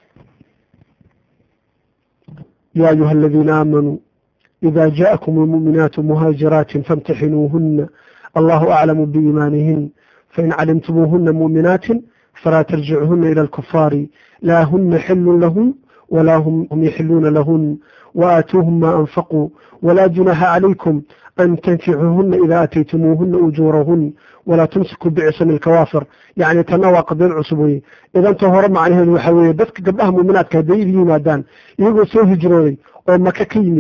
ya ayuha aladiina aamanuu ida jaءakum almu'minaatu muhaajiraatin faاmtaxinuuhuna allahu aclamu biiimaanihin fain calimtumuuhuna mu'minaatin falaa tarjicuhuna ilى اlkufaari laa huna xilun lahum walaa hum yaxiluuna lahun وآتوهم ما أنفقوا ولا جناح عليكم أن تنكحوهن إذا أتيتموهن أجورهن ولا تمسكوا بعصم الكوافر يعني تنوى قدين عصبوي إذا أنت هرم عليها الوحوية dadka gabdhaha muuminaadka hadday idin yimaadaan iyagoo soo hijrooday oo maka ka yimid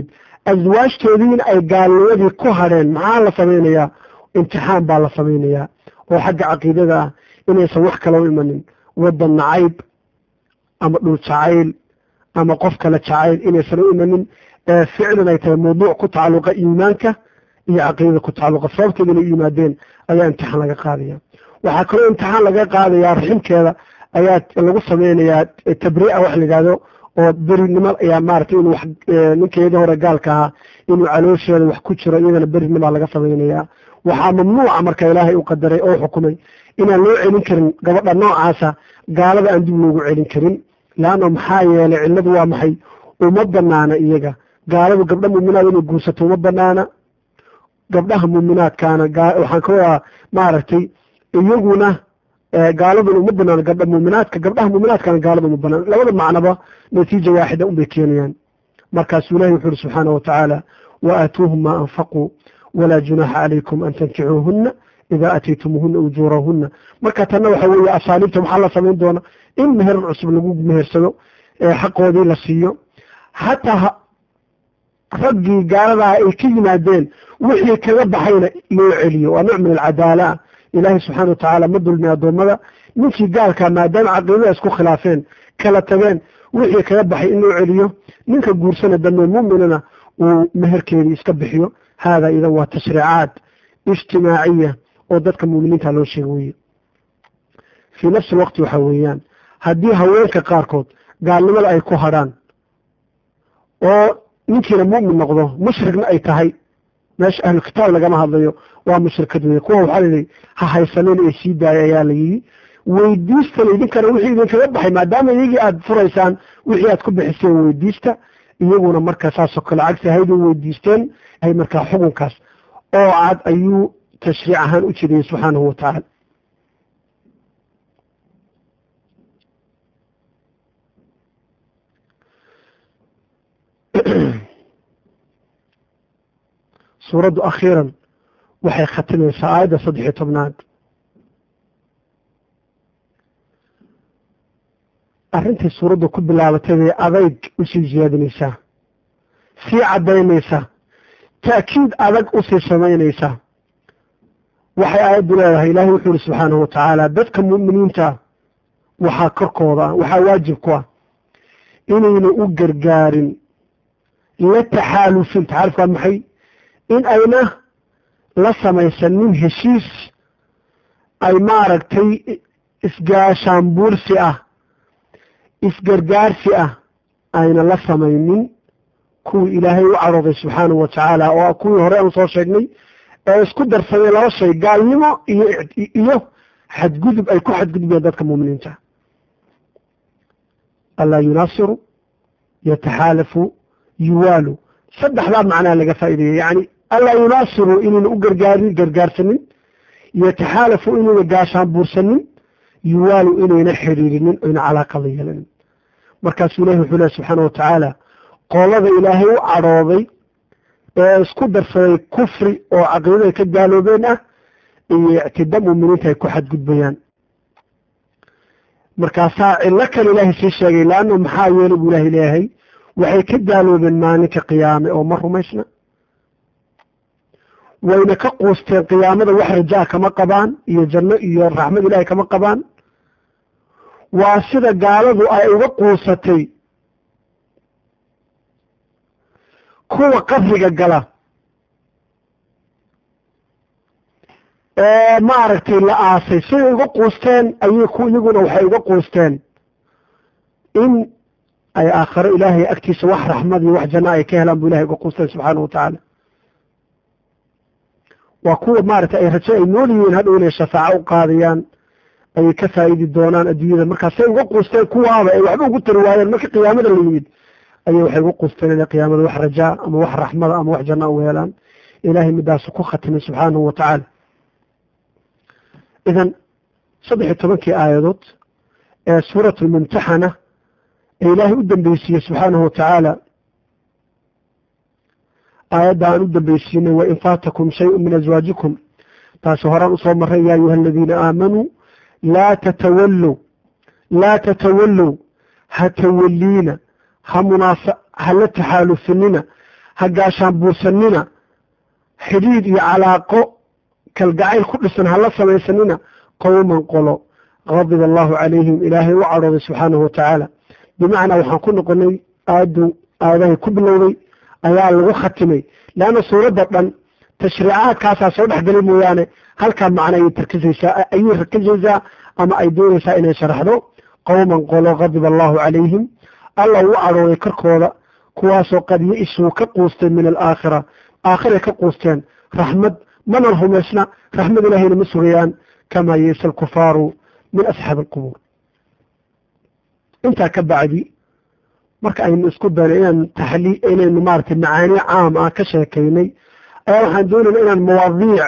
aswaajtoodiina ay gaalnimadii ku hadheen maxaa la samaynayaa imtixaan baa la samaynayaa oo xagga caqiidada ah inaysan wax kala u imanin waddan nacayb ama dhul jacayl ama qof kale jacayl inaysan u imanin ee ficlan ay tahay mawduuc ku tacalluqa iimaanka iyo caqiidada ku tacalluqa sababteeda inay u yimaadeen ayaa imtixaan laga qaadaya waxaa kaloo imtixaan laga qaadayaa raximkeeda ayaa lagu sameynayaa tabriica wax la yidhahdo oo berinimo ayaa maaragtay inuu wax ninkeedii hore gaalka ahaa inuu caloosheeda wax ku jiro iyadana berinima laga samaynayaa waxaa mamnuuca marka ilaahay u qadaray oo xukumay inaan loo celin karin gabadha noocaasa gaalada aan dib loogu celin karin laanno maxaa yeelay cilladu waa maxay uma banaana iyaga gaaladu gabdha muuminaad inay guursato uma banaana gabdhaha muuminaadkaana waxaan ka wadaa maaragtay iyaguna gaaladuna uma banaano gabdha muuminaadka gabdhaha muuminaadkana gaalada uma banaan labada macnaba natiija waaxida unbay keenayaan markaasuu ilahi wuxu uhi subxaana watacaala wa aatuuhum maa anfaquu walaa junaaxa calaykum an tankicuuhuna idaa ataytumuuhuna ujuurahuna marka tanna waxa weeye asaaliibta maxaa la samayn doona in meherar cusub lagu mehersado xaqoodii la siiyo hataa raggii gaaladaa ay ka yimaadeen wixii kaga baxayna loo celiyo waa nooc min alcadaala ilaahay subxaana watacaala ma dulmi addoommada ninkii gaalkaa maadaama caqiidada isku khilaafeen kala tageen wixii kaga baxay in loo celiyo ninka guursana dambe muminana uu meherkeedii iska bixiyo haadaa idan waa tashriicaad ijtimaaciya oo dadka muminiinta loo sheega weye fii nafsi alwaqti waxaa weeyaan haddii haweenka qaarkood gaalnimada ay ku hadhaan oo ninkiina mu'min noqdo mushrigna ay tahay meesha ahlu kitaab lagama hadlayo waa mushrikad weye kuwa waxaa layidhi ha haysanin ee sii daaya ayaa la yidhi weydiistana idinkana wixii idinkaga baxay maadaama iyagii aada furaysaan wixii aad ku bixiseen weydiista iyaguna marka saasoo kale cagsi haydin weydiisteen hay markaa xukunkaas oo cad ayuu tashriic ahaan u jiriyey subxaanahu watacaala suuraddu akhiiran waxay khatimaysaa aayadda saddex iyo tobnaad arrintii suuraddu ku bilaabatay bay adayg usii ziyaadinaysaa sii caddaynaysaa ta'kiid adag usii samaynaysaa waxay aayaddu leedahay ilaahay wuxuu ihi subxaanahu watacaala dadka mu'miniinta waxaa korkooda ah waxaa waajib ku ah inayna u gargaarin la taxaalufin taxaalufka waa maxay in ayna la samaysanin heshiis ay maaragtay isgaashaanbuursi ah isgargaarsi ah ayna la samaynin kuwii ilaahay u cadhooday subxaanahu watacaala oo kuwii hore aan soo sheegnay ee isku darsamay laba shay gaalnimo iyo iyo xadgudub ay ku xadgudbayaan dadka muuminiinta allaa yunaasiru yataxaalafu yuwaalu saddexdaa macnaa laga faa'ideeyey yani allaa yunaasiru inayna u gargaarin gargaarsanin yataxaalafu inayna gaashaan buursanin yuwaalu inayna xiriirinin oyna calaaqada yeelanin markaasuu ilahi wuxuu lehy subxaana watacaala qolada ilaahay u cadhooday ee isku darsaday kufri oo caqiidada ka gaaloobeen ah iyo ictida muuminiinta ay ku xadgudbayaan markaasaa cillo kale ilaahay sii sheegay laanno maxaa yeelay buu ilahay leeyahay waxay ka gaaloobeen maalinka qiyaame oo ma rumaysna wayna ka quusteen qiyaamada wax rajaa kama qabaan iyo janno iyo raxmad ilaahay kama qabaan waa sida gaaladu ay uga quusatay kuwa qabriga gala ee maaragtay la aasay siday uga quusteen ayay ku iyaguna waxay uga quusteen in ay aakharo ilaahay agtiisa wax raxmad iyo wax janno ay ka helaan bu ilahay uga quusteen subxaana watacaala waa kuwa maaragtay ay rajo ay nool yihiin hadhow inay shafaaco u qaadayaan ayay ka faa'idi doonaan adduunyada markaasay uga quusteen kuwaaba ay waxba ugu tari waayeen marka qiyaamada la yimid ayay waxay uga quusteen inay qiyaamada wax rajaa ama wax raxmada ama wax janna u helaan ilaahay midaasu ku khatimay subxaanahu watacaala idan saddex iyo tobankii aayadood ee suurat lmumtaxana ee ilaahay u dambeysiiyey subxaanahu watacaala aayadda aan u dambeysiinay wain faatakum shayun min aswaajikum taasi horaan usoo maray ya ayuha aladiina aamanuu laa tatawallow laa tatawallow ha tawaliina ha munaasa ha la taxaalufinina ha gaashaan buursanina xidhiid iyo calaaqo kalgacayl ku dhisan hala samaysanina qowman qolo qadiba allahu calayhim ilaahay u cadhooday subxaanahu watacaala bimacnaa waxaan ku noqonay aadu aadahay ku bilowday ayaa lagu khatimay leanna suuradda dhan tashriicaadkaasaa soo dhexgelay mooyaane halkaa macno ayay tarkisaysaa ayay rakisaysaa ama ay doonaysaa inay sharaxdo qowman qolo qadiba allahu calayhim alla uu cadhooday korkooda kuwaasoo qad ya-isuu ka quusteen min alaakhira aakhiray ka quusteen raxmad mana rumaysna raxmad ilaahayna ma sugayaan kamaa yeisa alkufaaru min asxaabi alqubuur intaa ka bacdi marka aynu isku dayno inaan taxlii inaynu maaragtay macaani caam ah ka sheekaynay ayaa waxaan doonayna inaan mawaadiic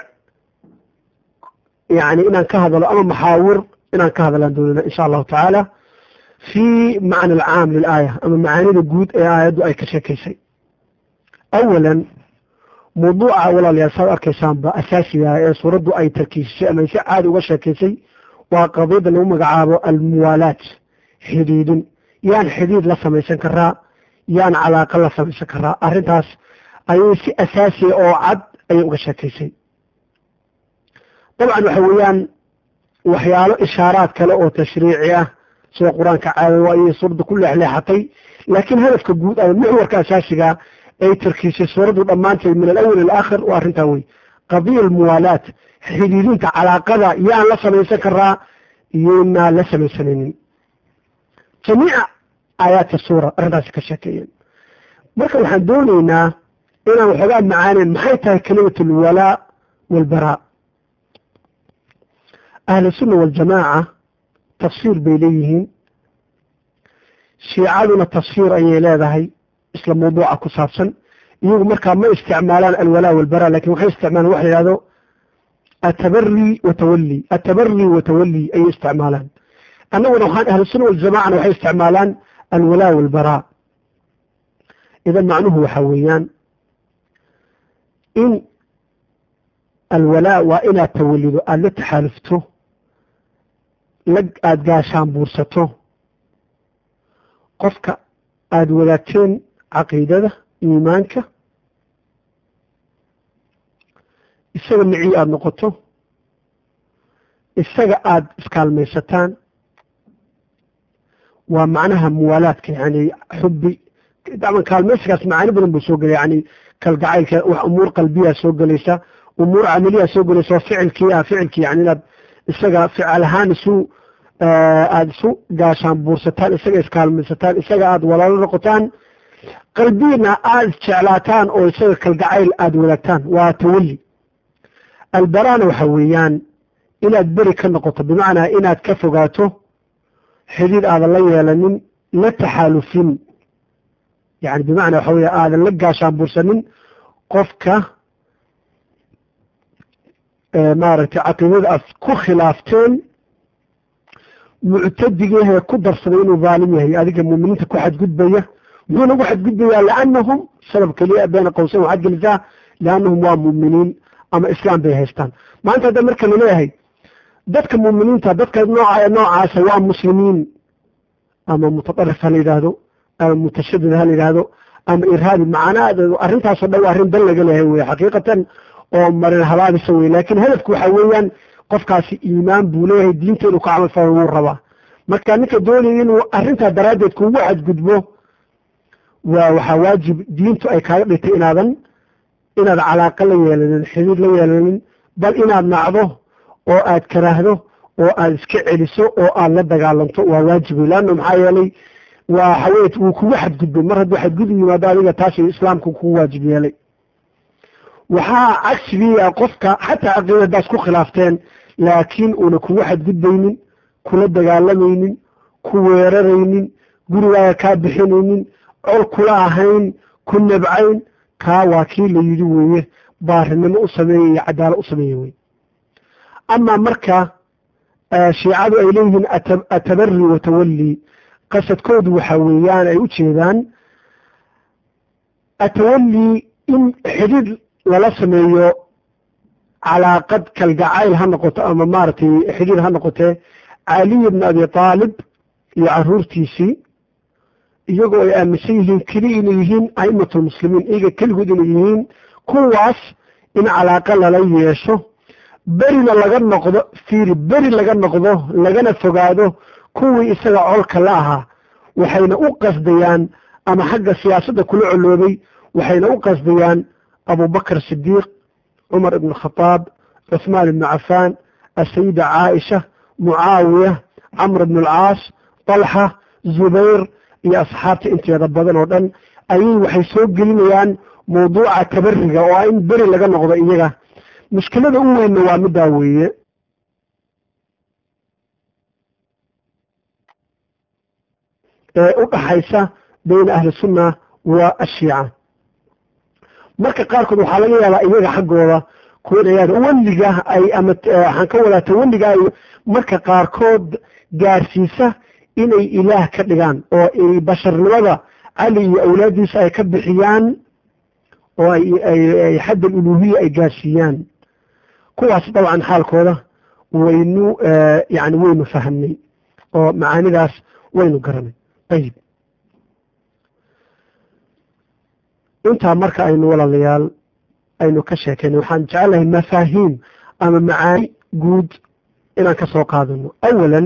yani inaan ka hadalo ama maxaawir inaan ka hadlaan doonayna insha allahu tacaala fi macna alcaam lilaaya ama macaanida guud ee aayaddu ay ka sheekaysay awalan mawduuca walaalayaal saad arkaysaanba asaasiga ee suuraddu ay tarkiisisay ama si caadi uga sheekaysay waa qadiyadda lagu magacaabo almuwaalaat xidhiidin yaan xidhiid la samaysan karaa yaan calaaqa la samaysan karaa arrintaas ayay si asaasiya oo cad ayay uga sheekaysay dabcan waxa weeyaan waxyaalo ishaaraad kale oo tashriici ah sida qur-aanka caadawa ayay suuradda ku leexleexatay laakiin hadafka guud ama muxwarka asaasiga ay tarkiisay suuraddu dhammaanteed min alawal ilaakhir waa arrintaa wey qadiya almuwaalaat xidhiidinta calaaqada yaan la samaysan karaa iyoynaan la samaysanaynin jamiica aayaadka suura arrintaasi ka sheekeeyeen marka waxaan doonaynaa inaan waxoogaa macaaneyn maxay tahay kalimat alwalaa walbaraa ahlusunna waljamaaca tafsiir bay leeyihiin shiicaduna tafsiir ayay leedahay isla mawduuca ku saabsan iyagu markaa ma isticmaalaan alwalaa walbaraa lakin waxay isticmaalaan waxa la yihahdo atabari watawali atabari watawali ayay isticmaalaan annaguna waxaan ahlusunna waljamacana waxay isticmaalaan alwalaa walbaraa idan macnuhu waxa weeyaan in alwalaa waa inaad tawalido aada la taxaalufto lag aada gaashaan buursato qofka aada wadaagteen caqiidada iimaanka isaga micii aada noqoto isaga aada iskaalmaysataan waa macnaha muwaalaadka yani xubi daman kaalmaysigaas macaani badan buu soo gelaya yani kalgacaylka wax umuur qalbiyaa soo gelaysa umuur camaliyaa soo gelaysa oo ficilkii ah ficilkii yani inaad isaga fical ahaan isu aada isu gaashaan buursataan isaga iskaalmaysataan isaga aada walaalo noqotaan qalbiina aada isjeclaataan oo isaga kalgacayl aada wadaagtaan waa tawali albaraana waxa weeyaan inaad beri ka noqoto bimacnaa inaad ka fogaato xidhiid aadan la yeelanin la taxaalufin yani bimacnaa waxa weya aadan la gaashaan buursanin qofka maaragtay caqiidada aad ku khilaafteen muctadigahee ku darsaday inuu dhaalim yahay adiga muuminiinta ku xadgudbaya muxuu nagu xadgudbayaa liannahum sabab keliya bayna qowseyn waxaad gelisaa liannahum waa muuminiin ama islaam bay haystaan maanta hadda marka laleeyahay dadka muuminiinta dadka nooca noocaasa waa muslimiin ama mutadarif ha la yidhaahdo ama mutashadid ha la yidhaahdo ama irhaabi macnaadeedu arrintaasoo dhan waa arrin dan laga leehay wey xaqiiqatan oo marin habaabisa wey laakiin hadafku waxa weeyaan qofkaasi iimaan buu leeyahay diinta inuu ka camal falo wuu rabaa marka ninka doonaya inuu arrintaa daraaddeed kugu xadgudbo waa waxaa waajib diintu ay kaaga dhigtay inaadan inaad calaaqa la yeelanin xidhiid la yeelanin bal inaad nacdo oo aad karaahdo oo aad iska celiso oo aad la dagaalanto waa waajib wey leanna maxaa yeelay waa waxaweye wuu kugu xadgudbay mar hadduu xadgudub yimaado adiga taasi islaamku kugu waajib yeelay waxaa cagsigii ah qofka xataa caqiida haddaas ku khilaafteen laakiin uuna kugu xadgudbaynin kula dagaalamaynin ku weeraraynin gurigaaga kaa bixinaynin col kula ahayn ku nabcayn kaa waa kii la yidhi weeye baarinimo u sameeye iyo cadaalo u sameeye wey amaa marka shiicadu ay leeyihiin atabari watawali qasadkoodu waxa weeyaan ay u jeedaan atawali in xidhiid lala sameeyo calaaqad kalgacayl ha noqoto ama maaragtay xidhiid ha noqotee caliy bn abi aalib iyo caruurtiisii iyagoo ay aaminsan yihiin keli inay yihiin a'imatulmuslimiin iyaga keligood inay yihiin kuwaas in calaaqa lala yeesho berina laga noqdo fiiri beri laga noqdo lagana fogaado kuwii isaga colka la ahaa waxayna u qasdayaan ama xagga siyaasadda kula coloobay waxayna u qasdayaan abubakr sidiiq cumar ibn khataab cuثmaan ibnu cafaan asayida caaisha mucaawiya camr ibn alcaas talxa zubayr iyo asxaabta inteeda badan oo dhan ayay waxay soo gelinayaan mawduuca tabariga oo ah in beri laga noqdo iyaga mushkilada u weynna waa middaa weeye ee u dhaxaysa bayna ahli sunna wa ashiica marka qaarkood waxaa laga yaabaa iyaga xaggooda kuwinayaan weliga ay ama waxaan ka wadaa tawalliga ay marka qaarkood gaarsiisa inay ilaah ka dhigaan oo ay basharnimada cali iyo awlaaddiisa ay ka bixiyaan oo ay xadd aluluhiya ay gaarsiiyaan kuwaas dabcan xaalkooda waynu yani waynu fahamnay oo macaanidaas waynu garanay ayib intaa marka aynu walaalayaal aynu ka sheekaynay waxaan jecelahay mafaahiim ama macaani guud inaan ka soo qaadano awalan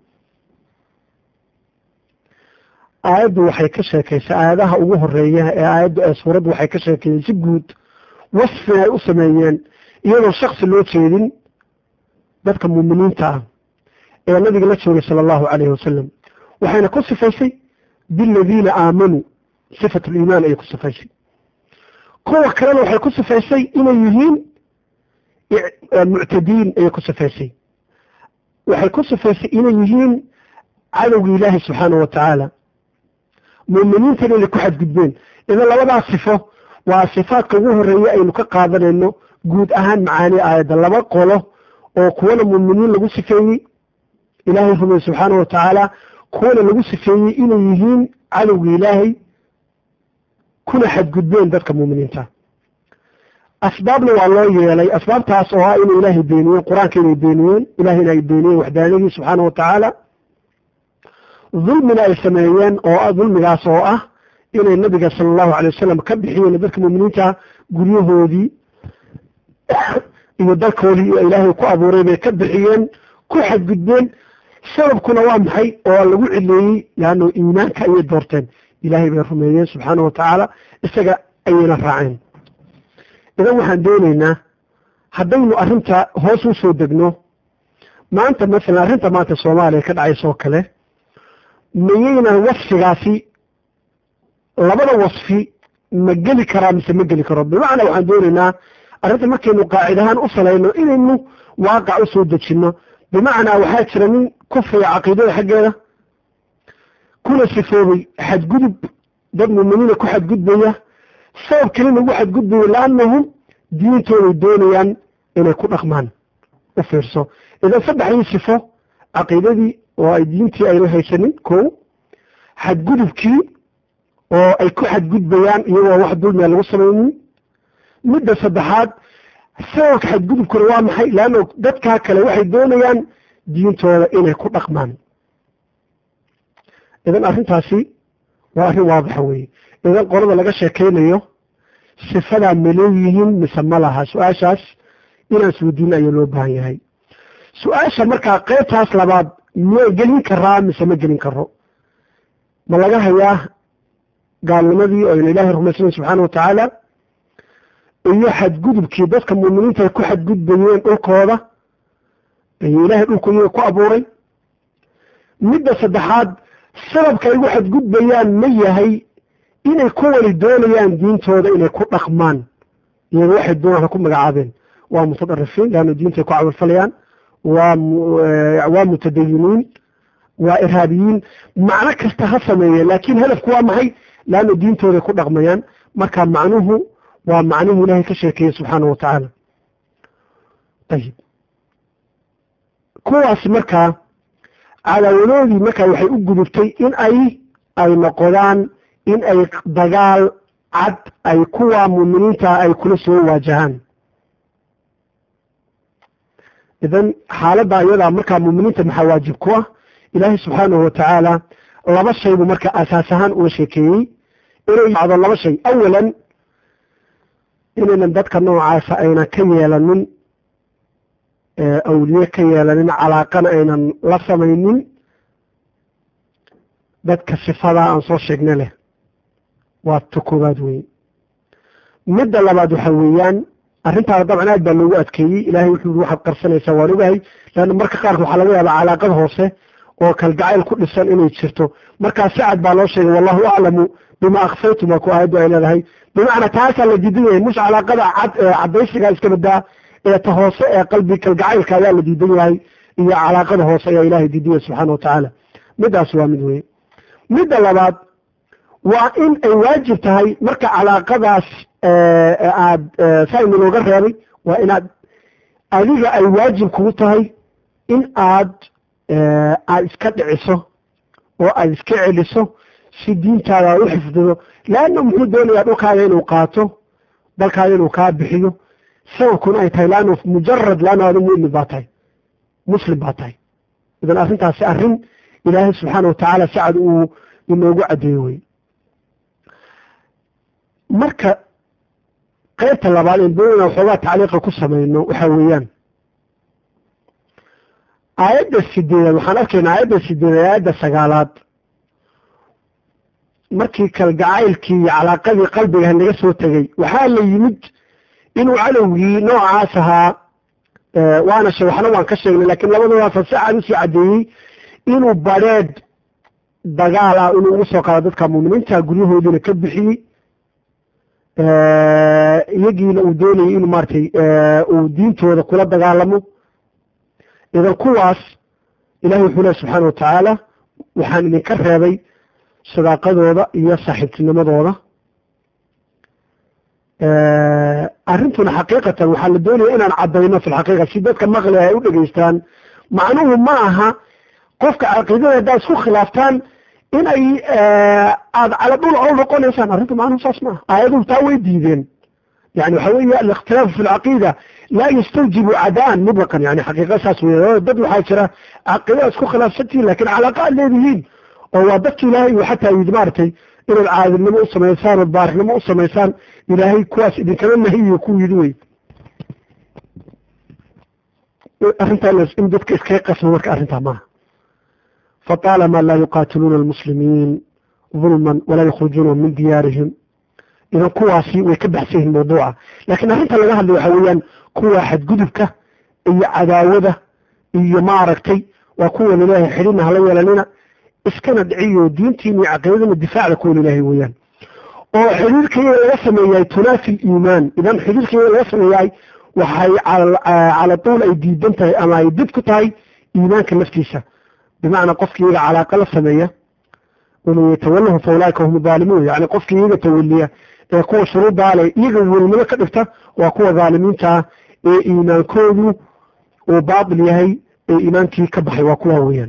aayaddu waxay ka sheekaysaa aayadaha ugu horeeya ee aayaddu ee suuraddu waxay ka sheekeeyeen si guud wasfin ay u sameeyeen iyadoo shaksi loo jeedin dadka muuminiinta ah ee nabiga la joogay sala allahu calayhi wasalam waxayna ku sifaysay biladiina aamanuu sifat liimaan ayay ku sifaysay kuwa kalena waxay ku sifaysay inay yihiin muctadiin ayay ku sifaysay waxay ku sifaysay inay yihiin cadowga ilaahi subxaanahu wa tacaala muuminiintana inay ku xadgudbeen idan labadaas sifo waa sifaadka ugu horeeya aynu ka qaadanayno guud ahaan macaani aayadda laba qolo oo kuwana muuminiin lagu sifeeyey ilaahay rumey subxaanahu wa tacaala kuwana lagu sifeeyey inay yihiin cadowga ilaahay kuna xadgudbeen dadka muuminiinta asbaabna waa loo yeelay asbaabtaas oo ah inay ilaahay beeniyeen qur-aanka inay beeniyeen ilahayna ay beeniyeen waxdaanadii subxaana wa tacaala dulmina ay sameeyeen oo dulmigaas oo ah inay nabiga sala allahu alay wasalam ka bixiyeen dadka muuminiinta guryahoodii iyo dalkoodii iyo ilaahay ku abuuray bay ka bixiyeen ku xadgudbeen sababkuna waa maxay oo lagu cileeyey leanno iimaanka ayay doorteen ilaahay bay rumeeyeen subxaana wa tacaala isaga ayayna raaceen idan waxaan doonaynaa haddaynu arrinta hoos u soo degno maanta masalan arrinta maanta soomaaliya ka dhacaysa oo kale mayaynan wasfigaasi labada wasfi ma geli karaa mise ma geli karo bimacnaa waxaan doonaynaa arrinta markaynu qaacidahaan u salayno inaynu waaqac u soo dejinno bimacnaa waxaa jira nin kufriga caqiidada xaggeeda kuna sifoobay xadgudub dad muuminiina ku xadgudbaya sabab kelina ugu xadgudbaya laannahum diintooday doonayaan inay ku dhaqmaan u fiirso idan saddexdii sifo caqiidadii oo ay diintii ayna haysanin ko xadgudubkii oo ay ku xadgudbayaan iyagoo wax dulmiya lagu samaynin midda saddexaad sababka xadgudubkuna waa maxay leanno dadkaa kale waxay doonayaan diintooda inay ku dhaqmaan idan arrintaasi waa arrin waadixa weeye idan qolada laga sheekaynayo sifadaa ma leeyihiin mise ma laha su-aashaas inaan isweydiino ayaa loo baahan yahay su-aasha markaa qeybtaas labaad miyay gelin karaa mise ma gelin karo ma laga hayaa gaalnimadii oo ayna ilaahay rumaysanayn subxaana wa tacaala iyo xadgudubkii dadka muuminiinta ay ku xadgudbayeen dhulkooda iyo ilaahay dhulku iyaga ku abuuray midda saddexaad sababka ay ugu xadgudbayaan ma yahay inay ku wali doonayaan diintooda inay ku dhaqmaan iyaga waxay doonaan ku magacaabeen waa mutadarifiin leanna diintay ku camalfalayaan waa waa mutadayiniin waa irhaabiyiin macno kasta ha sameeye laakiin hadafku waa maxay leanna diintooday ku dhaqmayaan marka macnuhu waa macnuhu ilaahay ka sheekeeye subxaana wa tacaala ayib kuwaasi markaa cadaawadoodii markaa waxay u gudubtay in ay ay noqdaan in ay dagaal cad ay kuwa muuminiinta ay kula soo waajahaan idan xaaladda iyadaa markaa muuminiinta maxaa waajib ku ah ilaahay subxaanahu wa tacaala laba shay buu marka asaas ahaan uga sheekeeyey inay dhacdo laba shay awalan inaynan dadka noocaasa aynan ka yeelanin awliye ka yeelanin calaaqana aynan la samaynin dadka sifadaa aan soo sheegna leh waa ta koobaad weeye midda labaad waxa weeyaan arrintaana dabcan aad baa loogu adkeeyey ilaahay wuxuu yii waxaad qarsanaysaa waan ogahay leanna marka qaarka waxaa laga yaabaa calaaqad hoose oo kalgacayl ku dhisan inay jirto markaa sacad baa loo sheegay wallahu aclamu bima akfaytum waa ku aayaddu ay leedahay bimacnaa taasaa la diidan yahay mush calaaqada cad ee caddaysiga iska badaa ee ta hoose ee qalbi kalgacaylka ayaa la diidan yahay iyo calaaqada hoose ayaa ilahay diidan yahay subxaana wa tacaala midaas waa mid weye midda labaad waa in ay waajib tahay marka calaaqadaas aad saynu looga reebay waa inaad adiga ay waajib kugu tahay in aad aad iska dhiciso oo aad iska celiso si diintaada aad u xifdido leanna muxuu doonayaa dhulkaaga inuu qaato dalkaaga inuu kaa bixiyo sababkuna ay tahay laanna mujarad laanna adu mu'min baa tahay muslim baa tahay idan arrintaasi arrin ilaahay subxaana watacaala sacad uu inoogu caddeeyo wey marka qaybta labaad in doonana waxoogaa tacliiqa ku samayno waxa weeyaan aayadda sideedaad waxaan arkaynaa aayadda sideedaad aayadda sagaalaad markii kalgacaylkii iyo calaaqadii qalbiga naga soo tegey waxaa la yimid inuu cadowgii noocaas ahaa waana she waxna waan ka sheegnay lakiin labadoodaasa si cad usii caddeeyey inuu badheedh dagaal ah inuu ugu soo qaado dadka muuminiinta guryahoodiina ka bixiyey iyagiina uu doonayay inuu maaratay uu diintooda kula dagaalamo idan kuwaas ilahi wuxuu lehy subxaana watacaala waxaan idinka reebay sadaaqadooda iyo saaxiibtinimadooda arrintuna xaqiiqatan waxaa la doonaya inaan caddayno fi lxaqiiqa si dadka maqli ay u dhegaystaan macnuhu ma aha qofka caqiidada haddaad isku khilaaftaan inay aada cala dhul o noqonaysaan arrinta macnuhu saas maaha aayaduhu taa way diideen yani waxa weeye alikhtilaafu fi lcaqiida laa yastawjibu cadaan mutlaqan yani xaqiiqa saas wey dad waxaa jira caqiidada isku khilaafsantihin lakin calaaqa aad leedihiin oo waa dadka ilaahay uu xataa yidi maaragtay inaad caadilnimo u samaysaan ood baarnimo u samaysaan ilaahay kuwaas idinkama nahiyo ku yidi wey arrintaa in dadka iskaga qasmo marka arrintaa maaha faطaalama laa yuqaatiluuna almuslimiin dulman walaa yukhrijuunahum min diyaarihim idan kuwaasi way ka baxsan yihiin mawduuca laakiin arrinta laga hadlay waxa weeyaan kuwa xadgudubka iyo cadaawada iyo maaragtay waa kuwa lilaahay xidhina hala yeelanina iskana dhiciyo diintiina iyo caqiidadina difaacda kuwa lilaahay weeyaan oo xidhiirka iyaga laga sameeyahay tunaafi liimaan idan xidhiirka iyaga laga sameeyahay waxay cala tuul ay diidan tahay ama ay did ku tahay iimaanka naftiisa bimacnaa qofki iyaga calaaqa la sameeya inuu yatawalahu fa ulaaika hum daalimuun yani qofkii iyaga tawaliya ee kuwa shuruuddaa leh iyaga welinimo ka dhigta waa kuwa dhaalimiinta ah ee iimaankoodu uu baatil yahay ee iimaankii ka baxay waa kuwa weeyaan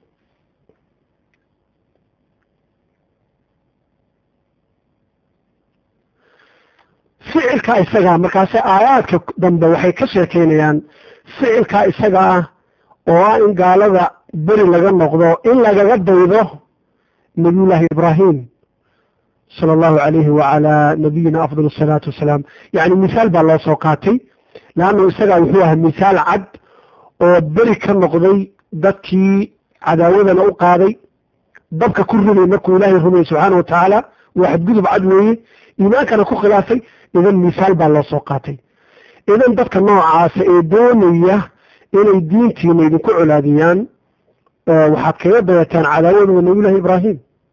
ficilkaa isagaa markaase aayaadka dambe waxay ka sheekeynayaan ficilkaa isaga ah oo ah in gaalada beri laga noqdo in lagaga daydo nabiyullaahi ibraahim sala allahu calayhi wacalaa nabiyina afdal asalaatu wassalaam yacni misaal baa loo soo qaatay leannu isagaa wuxuu ahaa misaal cad oo beri ka noqday dadkii cadaawadana u qaaday dabka ku rumay markuu ilaahay rumayay subxaana wa tacaala waa xadgudub cad weeye iimaankana ku khilaafay idan misaal baa loo soo qaatay idan dadka noocaasa ee doonaya inay diintiina idinku colaadiyaan waxaad kaga dayataan cadaawadooda nabiyullahi ibraahim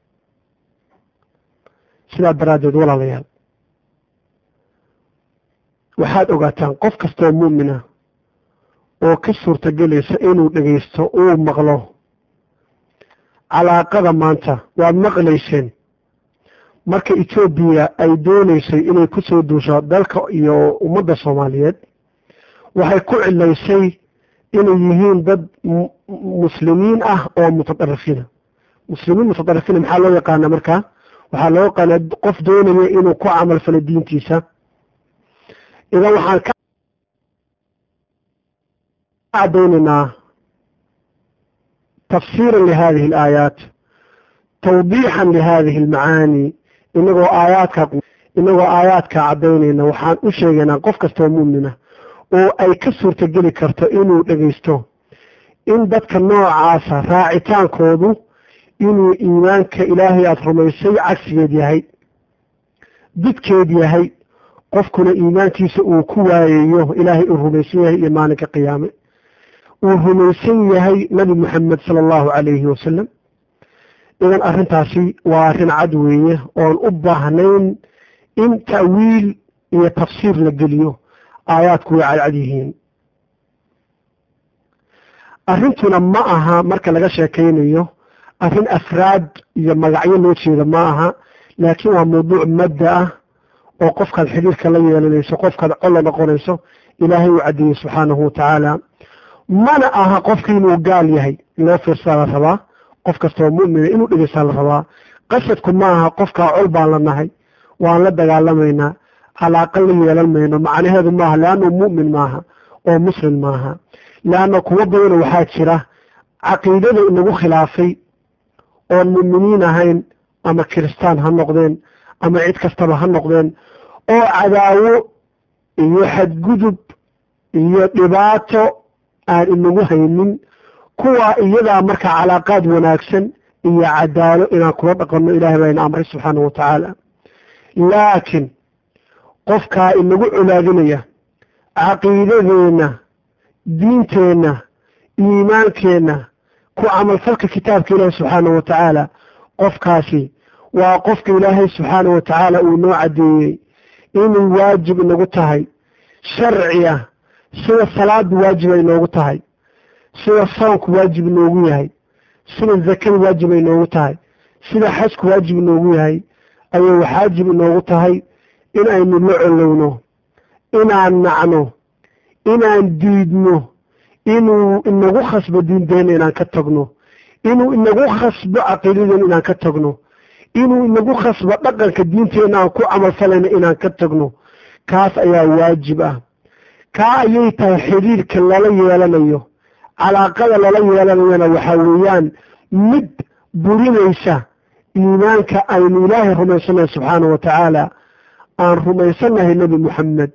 sidaa daraaddeed walaalayaal waxaad ogaataan qof kastoo mu'mina oo ka suurtagelaysa inuu dhegaysto uu maqlo calaaqada maanta waad maqlayseen marka etoobiya ay doonaysay inay ku soo duusho dalka iyo ummadda soomaaliyeed waxay ku cilaysay inay yihiin dad muslimiin ah oo mutadarifiina muslimiin mutadarifiina maxaa loo yaqaana markaa waxaa loo yaqaana qof doonaya inuu ku camal falo diintiisa idan waxaan ka cadaynaynaa tafsiiran lihadihi alaayaat tawdiixan lihadihi almacaani inagoo aayaadka inagoo aayaadka caddaynayna waxaan u sheegaynaa qof kastoo mu'mina oo ay ka suurtogeli karto inuu dhegaysto in dadka noocaasa raacitaankoodu inuu iimaanka ilaahay aada rumaysay cagsigeed yahay didkeed yahay qofkuna iimaankiisa uu ku waayayo ilaahay uu rumaysan yahay iyo maalinka qiyaame uu rumaysan yahay nabi moxamed sala allahu calayhi wasalam idan arrintaasi waa arrin cad weeye oon u baahnayn in ta'wiil iyo tafsiir la geliyo aayaadku way cadcad yihiin arrintuna ma aha marka laga sheekaynayo arrin afraad iyo magacyo loo jeeda ma aha laakiin waa mawduuc madda ah oo qofkaad xidhiirka la yeelanayso qofkaad colla noqonayso ilaahay uu caddeeyey subxaanahu watacaala mana aha qofka inuu gaal yahay loo fiirsaa la rabaa qof kastoo mu'mina inuu dhegeysaa la rabaa qasadku ma aha qofkaa col baan la nahay waan la dagaalamaynaa calaaqa la yeelan mayno macnaheedu maaha leannu mu'min maaha oo muslim maaha leanna kuwo badana waxaa jira caqiidada inagu khilaafay oon mu'miniin ahayn ama kiristaan ha noqdeen ama cid kastaba ha noqdeen oo cadaawo iyo xadgudub iyo dhibaato aan inagu haynin kuwa iyadaa marka calaaqaad wanaagsan iyo cadaalo inaan kula dhaqanno ilahay baa ina amray subxaanahu watacaala laakiin qofkaa inagu colaadinaya caqiidadeenna diinteenna iimaankeenna ku camalfalka kitaabka ilaahi subxaanahu watacaala qofkaasi waa qofka ilaahay subxaanahu watacaala uu noo caddeeyey inay waajib inagu tahay sharci ah sida salaadu waajib ay noogu tahay sida soonku waajib inoogu yahay sida zakadu waajib ay noogu tahay sida xajku waajib inoogu yahay ayay waxaajib inoogu tahay in aynu la colowno inaan nacno inaan diidno inuu inagu khasbo diinteena inaan ka tagno inuu inagu khasbo caqiidadeena inaan ka tagno inuu inagu khasbo dhaqanka diinteena aan ku camalfalayno inaan ka tagno kaas ayaa waajib ah kaa ayay tahay xidhiirka lala yeelanayo calaaqada lala yeelanayana waxaa weeyaan mid burinaysa iimaanka aynu ilaahay rumaysannahay subxaanahu watacaala aan rumaysannahay nebi moxamed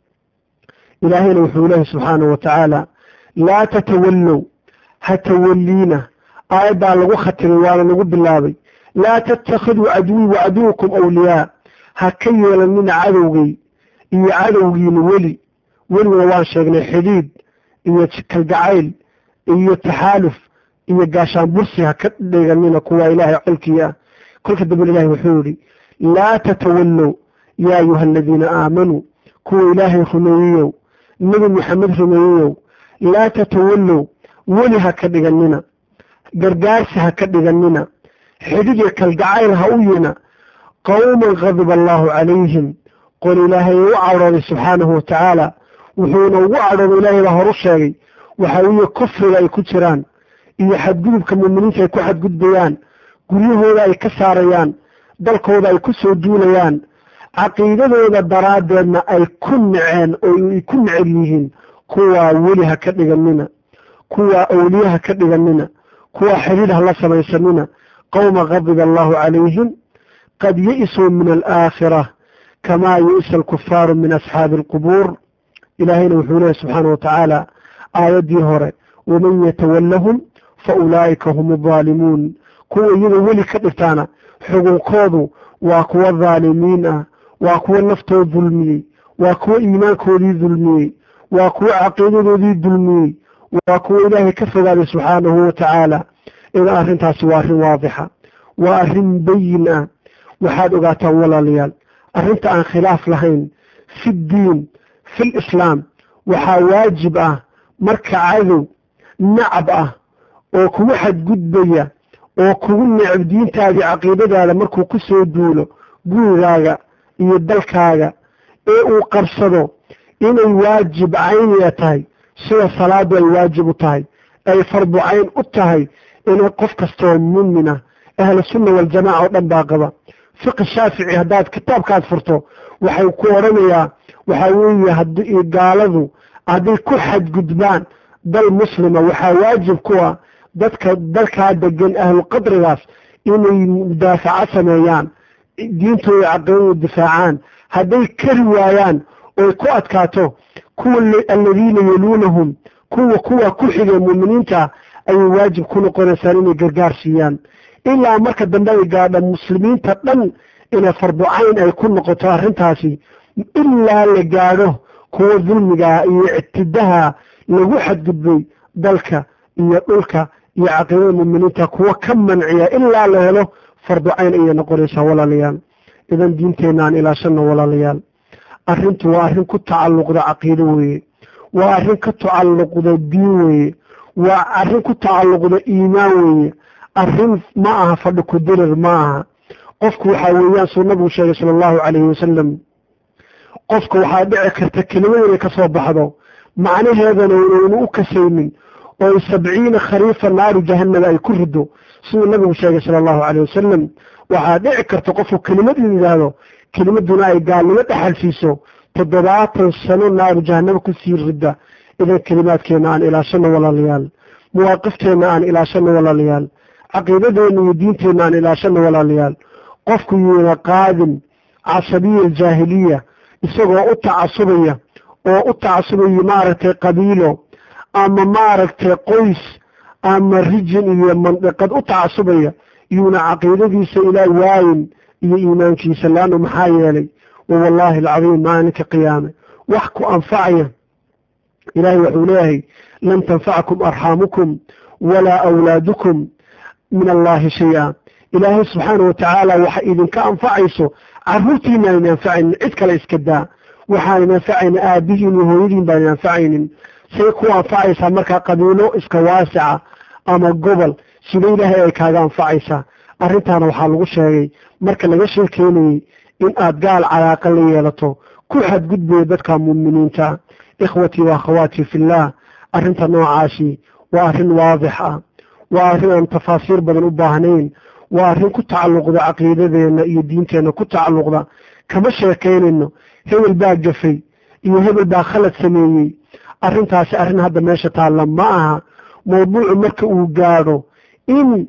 ilaahayna wuxuu leehay subxaanahu watacaala laa tatawallow ha tawalliina aayaddaa lagu khatimay waana lagu bilaabay laa tattakhiduu caduwii wa caduwakum awliyaa ha ka yeelanina cadowgay iyo cadowgiina weli weliguna waan sheegnay xidhiid iyo kalgacayl iyo taxaaluf iyo gaashaan bursi ha ka dhiganina kuwa ilaahay colkii ah kolka dambena ilahay wuxuu yihi laa tatawallow yaa ayuha aladiina aamanuu kuwa ilaahay rumeeyeyow nebi moxamed rumeeyeyow laa tatawallow weli ha ka dhiganina gargaarsi ha ka dhiganina xidhid iyo kalgacayl ha u yina qowman qadiba allaahu calayhim qol ilaahay u cadhooday subxaanahu watacaala wuxuuna ugu cadhooday ilaahay baa horu sheegay waxa weeye kufriga ay ku jiraan iyo xadgudubka muuminiinta ay ku xadgudbayaan guryahooda ay ka saarayaan dalkooda ay ku soo duulayaan caqiidadooda daraaddeedna ay ku naceen oo ay ku necel yihiin kuwaa weli ha ka dhiganina kuwaa awliye ha ka dhiganina kuwaa xidhiid ha la samaysanina qowma qadiba allaahu calayhim qad ya-isuu min alaakhira kamaa ya-isa alkufaaru min asxaabi alqubuur ilaahayna wuxuu leehay subxaana watacaala aayaddii hore waman yatawallahum fa ulaa'ika hum aldaalimuun kuwa iyaga weli ka dhigtaana xugunkoodu waa kuwa dhaalimiin ah waa kuwa naftood dulmiyey waa kuwa iimaankoodii dulmiyey waa kuwa caqiidadoodii dulmiyey waa kuwa ilaahay ka fogaaday subxaanahu watacaala idan arrintaasi waa arrin waadixa waa arrin bayin ah waxaad ogaataan walaalayaal arrinta aan khilaaf lahayn fi ddiin fi lislaam waxaa waajib ah marka cadow nacab ah oo kugu xadgudbaya oo kugu necab diintaadii caqiidadaada markuu ku soo duulo gurigaaga iyo dalkaaga ee uu qabsado inay waajib cayniya tahay sida salaadu ay waajib u tahay ay fardu cayn u tahay inay qof kastoo muumina ahlu sunna waljamaaca oo dhan baa qaba fiqi shaafici haddaad kitaabkaad furto waxay ku odhanayaa waxaa weeye haddii gaaladu hadday ku xadgudbaan dal muslima waxaa waajib ku ah dadka dalkaa degan ahlu qadrigaas inay mudaafaco sameeyaan diintooda caqiidada difaacaan hadday kari waayaan oy ku adkaato kuwa aladiina yaluunahum kuwa kuwa ku xigay muuminiinta ayay waajib ku noqonaysaan inay gargaar siiyaan ilaa marka dambe ay gaadha muslimiinta dhan inay farducayn ay ku noqoto arrintaasi ilaa la gaadho kuwa dulmiga iyo ictidaha lagu xadgudbay dalka iyo dhulka iyo caqiidada muuminiinta kuwa ka manciya ilaa la helo farducayn ayay noqonaysaa walaalayaal idan diinteenna aan ilaashano walaalayaal arrintu waa arrin ku tacalluqda caqiido weeye waa arrin ka tacalluqda diin weeye waa arrin ku tacalluqda iimaan weeye arrin ma aha fadhi ku dirir ma aha qofku waxaa weeyaan suu nabigu sheegay sala allahu calayhi wasalam qofka waxaa dhici karta kelimad inay ka soo baxdo macnaheedana inaynu u kasaynin oo sabciina khariifa naaru jahannaba ay ku rido siduu nabigu sheegay sala allahu calayh wasalam waxaa dhici karta qofku kelimad in yidhaahdo kelimaduna ay gaalnimo dhexal siiso toddobaatan sano naaru jahannaba kusii ridda idan kelimaadkeenna aan ilaashano walaalayaal mawaaqifteena aan ilaashano walaalayaal caqiidadeena iyo diinteenna aan ilaashano walaalayaal qofku yuuna qaadin casabiya aljaahiliya isagoo u tacasubaya oo u tacasubaya maaragtay qabiilo ama maaragtay qoys ama rijin iyo mandiqad u tacasubaya yuuna caqiidadiisa ilaa waayin iyo iimaankiisa laannu maxaa yeelay wawallaahi alcadiim maalinka qiyaame wax ku anfacaya ilaahay wuxuu leeyahay lan tanfacakum arxaamukum walaa awlaadukum min allaahi shay-a ilaahay subxaana wa tacaala waxa idinka anfacayso carruurtiina ayna anfacaynin cid kale iska daa waxaanan anfacaynin aabihiin iyo hooyadiin baanan anfacaynin say ku anfacaysaa markaa qabiilo iska waasica ama gobol sida ilaahay ay kaaga anfacaysaa arrintaana waxaa lagu sheegay marka laga sheekeynayey in aad gaal calaaqa la yeelato ku xadgudbaya dadka muuminiinta ikhwatii wa akhawaatii fillaah arrinta noocaasi waa arrin waadix ah waa arrin aan tafaasiir badan u baahnayn waa arrin ku tacalluqda caqiidadeenna iyo diinteenna ku tacalluqda kama sheekaynayno hebel baa gafay iyo hebel baa khalad sameeyey arrintaasi arrin hadda meesha taalla ma aha mawduucu marka uu gaadho in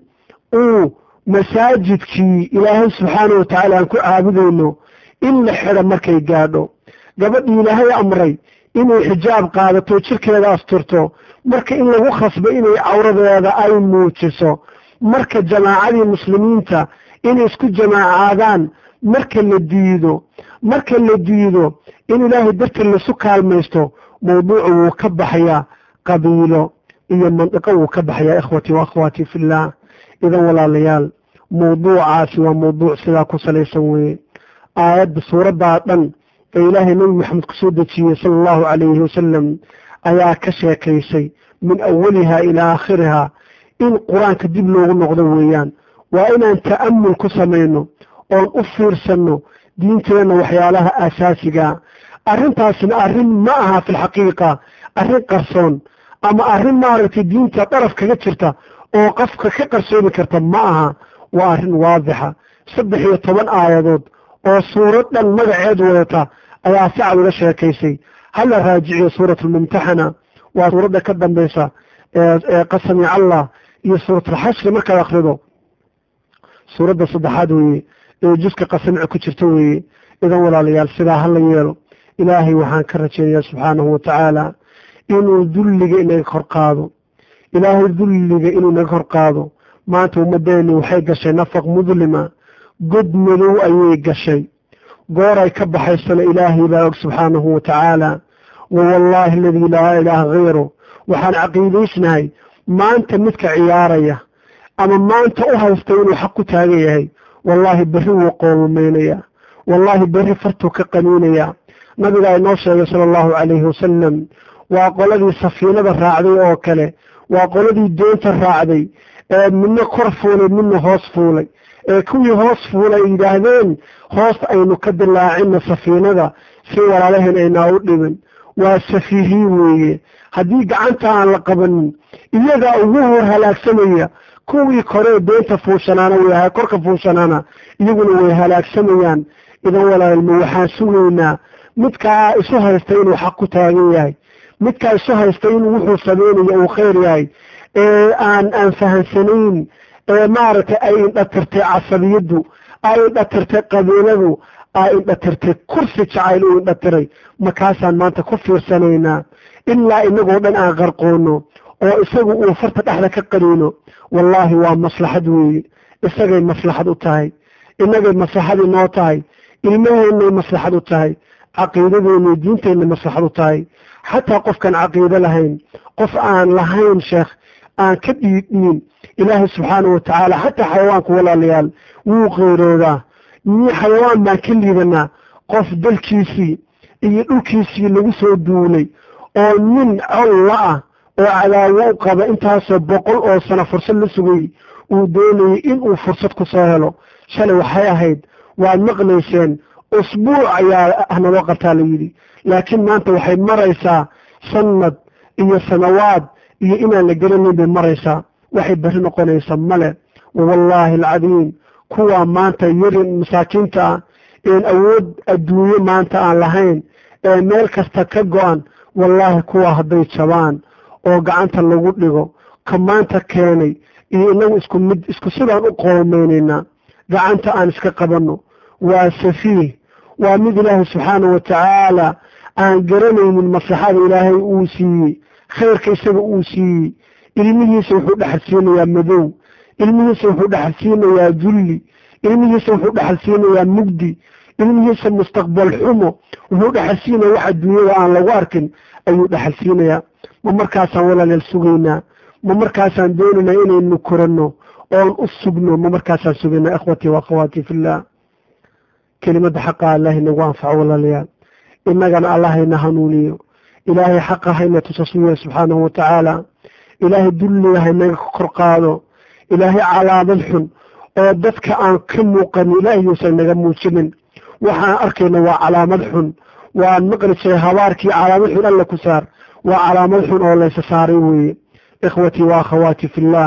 uu masaajidkii ilaahay subxaana wa tacaala aan ku caabudayno in la xidho markay gaadho gabadhii ilaahay amray inay xijaab qaadato jirkeeda asturto marka in lagu khasbo inay cawradeeda ay muujiso marka jamaacadii muslimiinta inay isku jamaacaadaan marka la diido marka la diido in ilaahay dartii lasu kaalmaysto mawduucu wuu ka baxayaa qabiilo iyo mandiqo wuu ka baxayaa ikhwatii wa akhwaatii fillaah idan walaalayaal mawduucaasi waa mawduuc sidaa ku salaysan weeye aayadda suuraddaa dhan ee ilaahay nebi maxamed ku soo dejiyey sala allahu calayhi wasalam ayaa ka sheekaysay min awalihaa ilaa aakhirihaa in qur-aanka dib loogu noqdo weeyaan waa inaan ta'amul ku samayno oon u fiirsanno diinteenna waxyaalaha aasaasigaa arrintaasina arrin ma aha fi lxaqiiqa arrin qarsoon ama arrin maaragtay diinta daraf kaga jirta oo qofka ka qarsoomi karta ma aha waa arrin waadixa saddex iyo toban aayadood oo suurad dhan magaceed wadata ayaa si cad uga sheekaysay hala raajiciyo suurat almumtaxana waa suuradda ka dambaysa ee qasami allah iyo suuratalxashri markaad akrido suuradda saddexaad weeye ee juska qasamici ku jirta weeye idan walaalayaal sidaa hala yeelo ilaahay waxaan ka rajeynayaa subxaanahu wa tacaala inuu dulliga inaga kor qaado ilaahay dulliga inuu naga kor qaado maanta ummaddeeni waxay gashay nafaq mudlima god madow ayay gashay gooray ka baxaysana ilaahay baa og subxaanahu wa tacaala wa wallaahi aladii laa ilaaha hayru waxaan caqiidaysnahay maanta midka ciyaaraya ama maanta u haysta inuu xaq ku taagan yahay wallaahi berri wuu qoolmaynayaa wallaahi berri fartuu ka qaniinayaa nabigaa inoo sheegay sala allahu calayhi wasalam waa qoladii safiinada raacday oo kale waa qoladii doonta raacday ee midna kor fuulay midna hoos fuulay ee kuwii hoos fuulay ay yidhaahdeen hoos aynu ka dilaacina safiinada si walaalaheen aynaa u dhimin waa safiihiin weeye haddii gacanta aan la qabanin iyagaa ugu hor halaagsamaya kuwii koree doonta fuushanaana way korka fuushanaana iyaguna way halaagsamayaan idan walaalma waxaan sugaynaa midkaa isu haysta inuu xaq ku taagan yahay midkaa isu haysta inuu wuxuu sameynayo uu khayr yahay ee aan aan fahansanayn ee maaragtay ay indhatirtay casabiyaddu ay indhatirtay qabiiladu ay indhatirtay kursi jacayl u indhatiray markaasaan maanta ku fiirsanaynaa ilaa inagoo dhan aan qarqoono oo isagu uu farta dhexda ka qaniino wallaahi waa maslaxad weeye isagay maslaxad u tahay innagay maslaxad inoo tahay ilmaheennay maslaxad u tahay caqiidadeennay diinteennay maslaxad u tahay xataa qofkaan caqiido lahayn qof aan lahayn sheekh aan ka dhiidhiin ilaahay subxaanahu watacaala xataa xayawaanku walaalayaal wuu qeyroodaa mii xayawaan baan ka liidanaa qof dalkiisii iyo dhulkiisii lagu soo duulay oo nin colla ah oo cadaawo u qaba intaasoo boqol oo sano fursad la sugay uu doonayay inuu fursad ku soo helo shalay waxay ahayd waad maqlayseen usbuuc ayaa naloo qabtaa la yidhi laakiin maanta waxay maraysaa sanad iyo sanawaad iyo inaan la garanayn bay maraysaa waxay berri noqonaysa male wallaahi alcadiim kuwaa maanta yarin masaakiinta ah een awood adduunye maanta aan lahayn ee meel kasta ka go-an wallaahi kuwaa hadday jabaan oo gacanta lagu dhigo ka maanta keenay iyo inagu isku mid isku sidaan u qoomaynaynaa gacanta aan iska qabanno waa safiih waa mid ilaahay subxaanahu watacaala aan garanaynin maslaxada ilaahay uu siiyey khayrka isaga uu siiyey ilmihiisa wuxuu dhexal siinayaa madow ilmihiisa wuxuu dhexal siinayaa dulli ilmihiisa wuxuu dhexal siinayaa mugdi ilmihiisa mustaqbal xumo wuxuu dhexal siinaya wax adduunyada aan lagu arkin ayuu dhexal siinayaa ma markaasaan walaaleel sugaynaa ma markaasaan doonaynaa inaynu koranno oon u sugno ma markaasaan sugaynaa ikhwatii wa akhawaatii fillah kelimada xaqa allah inagu anfaco walaalayaal innagana allah hayna hanuuniyo ilaahay xaqa hayna tusasuya subxaanahu watacaala ilaahay dulliga haynaga kor qaado ilaahay calaamad xun oo dadka aan ka muuqanin ilaahay yuusan naga muujinin waxaan arkayna waa calaamad xun waan maqli jiray habaarkii calaamad xun alla ku saar waa calaamad xun oo laysa saaray weeye ikhwatii wa akhawaati fillah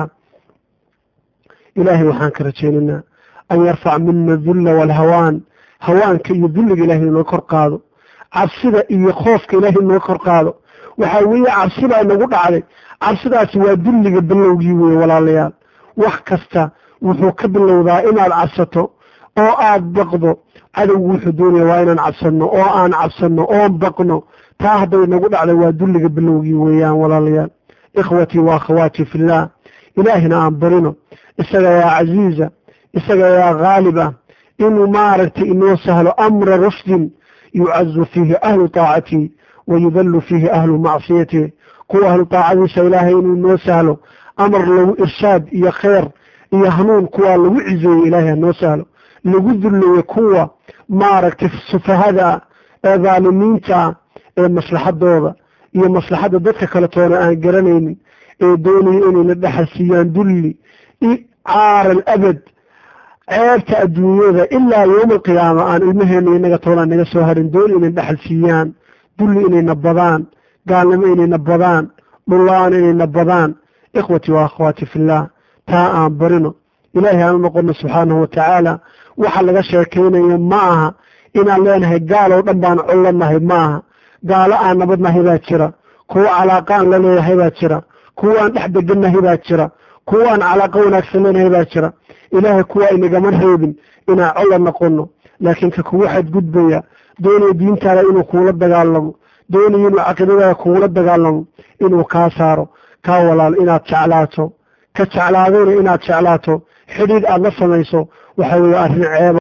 ilaahay waxaan ka rajaynaynaa an yarfac mina dulla waalhawaan hawaanka iyo dulliga ilahay inoo kor qaado cabsida iyo khoofka ilaahay inoo kor qaado waxaa weeye cabsibaa inagu dhacday cabsidaasi waa dulliga bilowgii weeye walaalayaal wax kasta wuxuu ka bilowdaa inaad cabsato oo aad baqdo cadowgu wuxuu doonaya waa inaan cabsanno oo aan cabsanno oon baqno taa hadday inagu dhacday waa dulliga bilowgii weeyaan walaalayaal ikhwatii wa akhawaatii fillaah ilaahina aan barino isaga yaa casiiza isaga yaa khaalib ah inuu maaragtay inoo sahlo amra rushdin yucazu fiihi ahlu taacatii wa yudallu fiihi ahlu macsiyatih kuwa ahlu taacadiisa ilaahay inuu inoo sahlo amar lagu irshaad iyo kheyr iyo hanuun kuwaa lagu cizeeyo ilaahay hanoo sahlo lagu dulleeyo kuwa maaragtay sufahada ah ee dhaalimiinta ah ee maslaxadooda iyo maslaxadda dadka kale toona aan garanaynin ee doonaya inayna dhexal siiyaan dulli caaran abad ceebta adduunyada ilaa yowma alqiyaama aan ilmaheena inaga toonaan naga soo harin dooni inay dhexal siiyaan dulli inayna badaan gaalnimo inayna badaan dhulla-aan inayna badaan ikhwatii wa akhwaati fillaah taa aan barino ilaahay aan u noqono subxaanahu watacaala waxa laga sheekaynayo ma aha inaan leenahay gaal oo dhan baan collanahay ma aha gaalo aan nabadnahay baa jira kuwa calaaqaan la leeyahay baa jira kuwa aan dhex degannahay baa jira kuwa aan calaaqa wanaagsan leenahay baa jira ilaahay kuwa inagama reebin inaan colla noqono laakiin ka kugu xadgudbaya doonaya diintaada inuu kuula dagaalamo doonaya inuu caqiidadaada kuula dagaalamo inuu kaa saaro kaa walaal inaad jeclaato ka jeclaadayna inaad jeclaato xidhiid aada la samayso waxa weeye arrin ceeba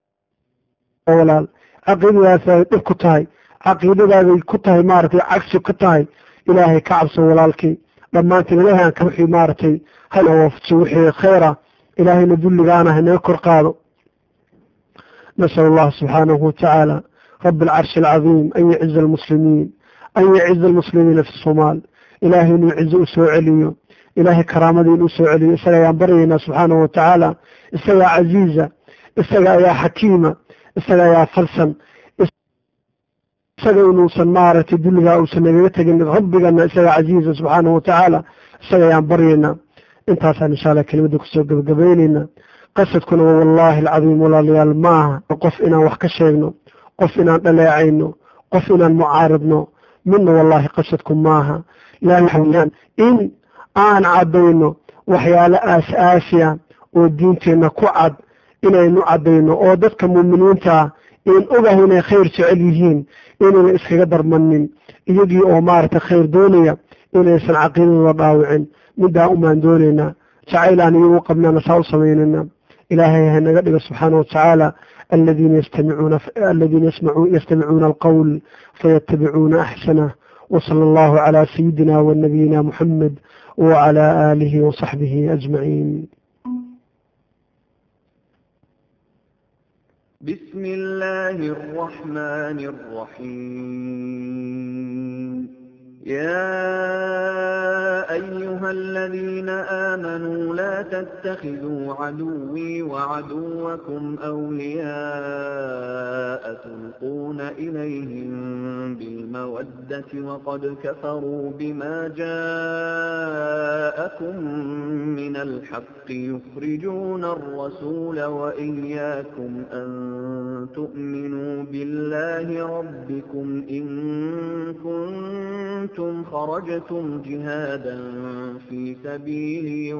walaal caqiidadaaday dhib ku tahay caqiidadaaday ku tahay maaragtay cagsi ka tahay ilaahay ka cabso walaalkii dhammaantiin ilaahay aan ka wixii maaragtay hana waafajiyo wixii khayra ilaahayna dulligaana hanaga kor qaado nasal allah subxaanahu watacaala rabi alcarshi alcadiim an yaciza almuslimiin an yaciza almuslimiina fi somaal ilaahay inuu cizo u soo celiyo ilaahay karaamadii inuu soo celiyo isaga ayaan baryaynaa subxaanahu watacaala isagaa casiiza isaga ayaa xakiima isaga ayaa falsan isaga inuusan maaragtay dulligaa uusan nagaga tegin rabbigana isagaa casiiza subxaanahu watacaala isaga ayaan baryaynaa intaasaan insha allah kelimada kusoo gebagabaynaynaa qasadkuna waa wallaahi alcadiim walaalayaal ma aha qof inaan wax ka sheegno qof inaan dhaleecayno qof inaan mucaaridno midna wallaahi qasadku maaha laa waxaweyaan in aan caddayno waxyaalo aas-aasiya oo diinteenna ku cad inaynu caddayno oo dadka muuminiintaa in ogahay inay khayr jecel yihiin inayna iskaga darmanin iyagii oo maaragtay khayr doonaya inaysan caqiidadooda dhaawicin middaa umaan doonaynaa jacayl aan iyagu qabnaana saa u samaynayna ilaahay ha naga dhigo subxaana watacaala aladiina yastamicuuna aladiina yasmacu yastamicuuna alqowl fayatabicuuna axsanah وصلى الله على سيدنا ونبينا محمد وعلى آله وصحبه أجمعين بسم الله الرحمن الرحيم يا أيها الذين آمنوا لا تتخذوا عدوي وعدوكم أولياء تلقون إليهم بالمودة وقد كفروا بما جاءكم من الحق يخرجون الرسول وإياكم أن تؤمنوا بالله ربكم إن كنتم كنتم خرجتم جهادا في سبيلي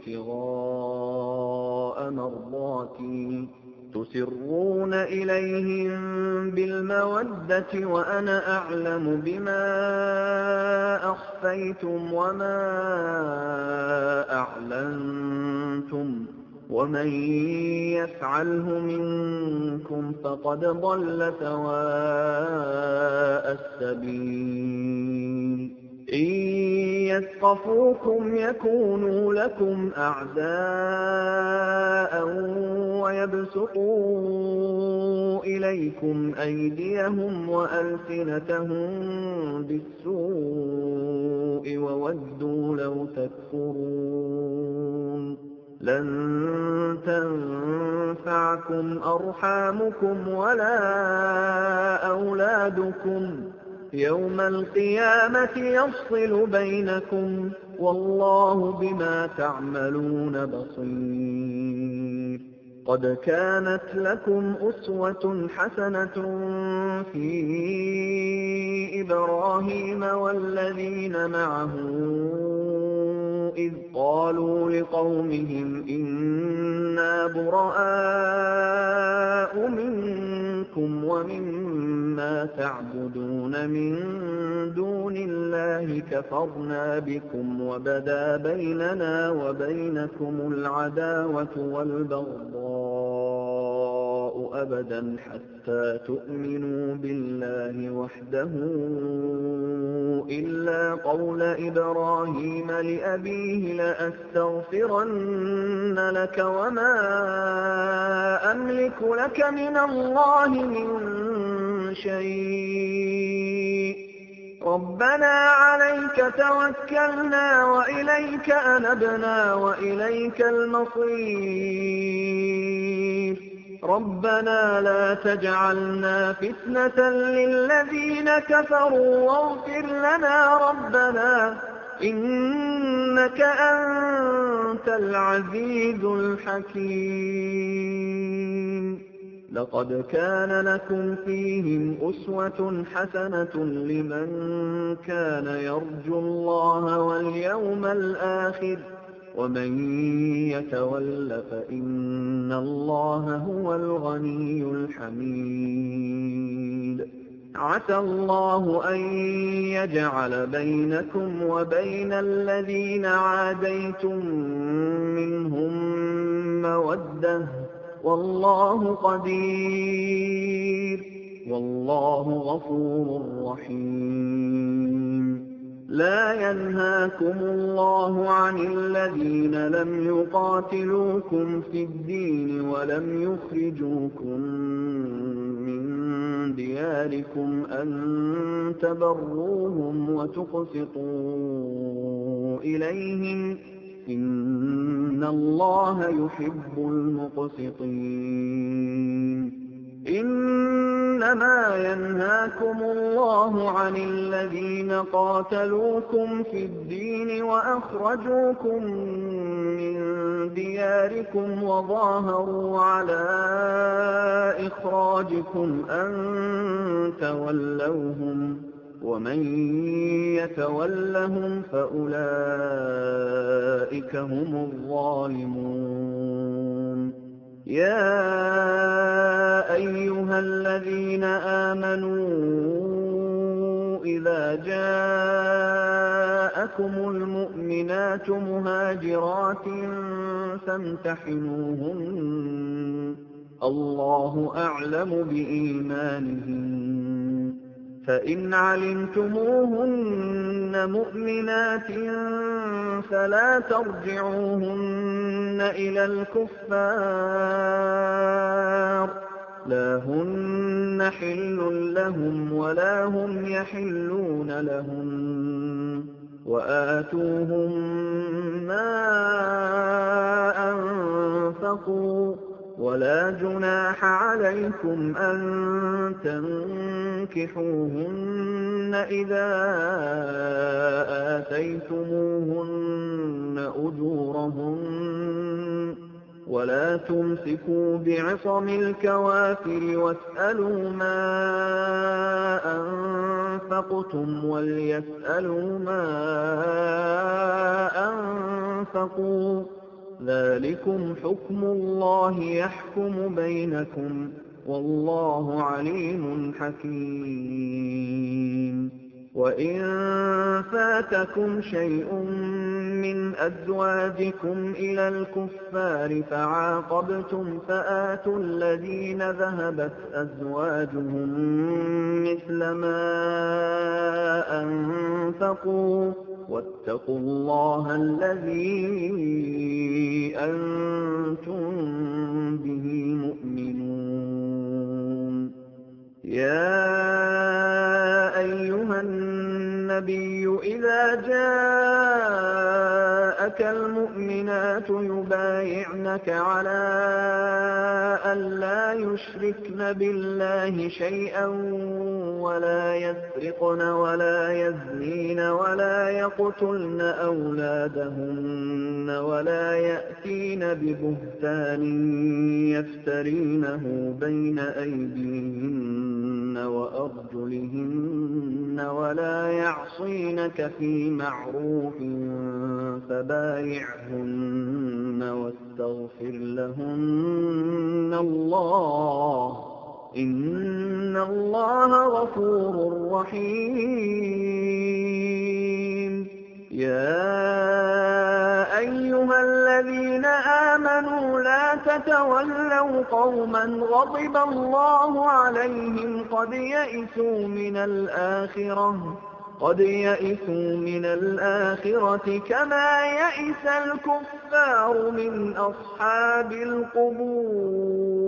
وابتغاء مرضاتي تسرون إليهم بالمودة وأنا أعلم بما أخفيتم وما أعلنتم ومن يفعله منكم فقد ضل سواء السبيل إن يثقفوكم يكونوا لكم أعداء ويبسطوا إليكم أيديهم وألسنتهم بالسوء وودوا لو تكفرون لن تنفعكم أرحامكم ولا أولادكم يوم القيامة يفصل بينكم والله بما تعملون بصير قد كانت لكم أسوة حسنة في إبراهيم والذين معه إذ قالوا لقومهم إنا براء منكم ومما تعبدون من دون الله كفرنا بكم وبدا بيننا وبينكم العداوة والبغضاء أبدا حتى تؤمنوا بالله وحده إلا قول إبراهيم لأبيه لأستغفرن لك وما أملك لك من الله من شيء ربنا عليك توكلنا وإليك أنبنا وإليك المصير ربنا لا تجعلنا فتنة للذين كفروا واغفر لنا ربنا إنك أنت العزيز الحكيم لقد كان لكم فيهم أسوة حسنة لمن كان يرجو الله واليوم الآخر ومن يتول فإن الله هو الغني الحميد عسى الله أن يجعل بينكم وبين الذين عاديتم منهم مودة والله قدير والله غفور رحيم لا ينهاكم الله عن الذين لم يقاتلوكم في الدين ولم يخرجوكم من دياركم أن تبروهم وتقسطوا إليهم إن الله يحب المقسطين إنما ينهاكم الله عن الذين قاتلوكم في الدين وأخرجوكم من دياركم وظاهروا على إخراجكم أن تولوهم ومن يتولهم فأولئك أُولَٰئِكَ هُمُ الظَّالِمُونَ يَا أَيُّهَا الَّذِينَ آمَنُوا إِذَا جَاءَكُمُ الْمُؤْمِنَاتُ مُهَاجِرَاتٍ فَامْتَحِنُوهُنَّ ۖ اللَّهُ أَعْلَمُ بِإِيمَانِهِنَّ ۖ فَإِنْ عَلِمْتُمُوهُنَّ مُؤْمِنَاتٍ فَلَا تَرْجِعُوهُنَّ إِلَى الْكُفَّارِ ۖ لَا هُنَّ حِلٌّ لَّهُمْ وَلَا هُمْ يَحِلُّونَ لَهُنَّ ۖ وَآتُوهُم مَّا أَنفَقُوا ۚ وَلَا جُنَاحَ عَلَيْكُمْ أَن تَنكِحُوهُنَّ إِذَا آتَيْتُمُوهُنَّ أُجُورَهُنَّ ۚ وَلَا تُمْسِكُوا بِعِصَمِ الْكَوَافِرِ وَاسْأَلُوا مَا أَنفَقْتُمْ وَلْيَسْأَلُوا مَا أَنفَقُوا ۚ ذَٰلِكُمْ حُكْمُ اللَّهِ يَحْكُمُ بَيْنَكُمْ ۚ وَاللَّهُ عَلِيمٌ حَكِيمٌ وَإِن فَاتَكُمْ شَيْءٌ مِّنْ أَزْوَاجِكُمْ إِلَى الْكُفَّارِ فَعَاقَبْتُمْ فَآتُوا الَّذِينَ ذَهَبَتْ أَزْوَاجُهُم مِّثْلَ مَا أَنفَقُوا ۚ وَاتَّقُوا اللَّهَ الَّذِي أَنتُم بِهِ مُؤْمِنُونَ يَا أَيُّهَا النَّبِيُّ إِذَا جَاءَكَ الْمُؤْمِنَاتُ يُبَايِعْنَكَ عَلَىٰ أَن لَّا يُشْرِكْنَ بِاللَّهِ شَيْئًا وَلَا يَسْرِقْنَ وَلَا يَزْنِينَ وَلَا يَقْتُلْنَ أَوْلَادَهُنَّ وَلَا يَأْتِينَ بِبُهْتَانٍ يَفْتَرِينَهُ بَيْنَ أَيْدِيهِنَّ وَأَرْجُلِهِنَّ وَلَا يَعْصِينَكَ فِي مَعْرُوفٍ فَبَايِعْهُنَّ وَاسْتَغْفِرْ لَهُنَّ اللَّهَ ۖ إِنَّ اللَّهَ غَفُورٌ رَّحِيمٌ يَا أَيُّهَا الَّذِينَ آمَنُوا لَا تَتَوَلَّوْا قَوْمًا غَضِبَ اللَّهُ عَلَيْهِمْ قَدْ يَئِسُوا مِنَ الْآخِرَةِ كَمَا يَئِسَ الْكُفَّارُ مِنْ أَصْحَابِ الْقُبُورِ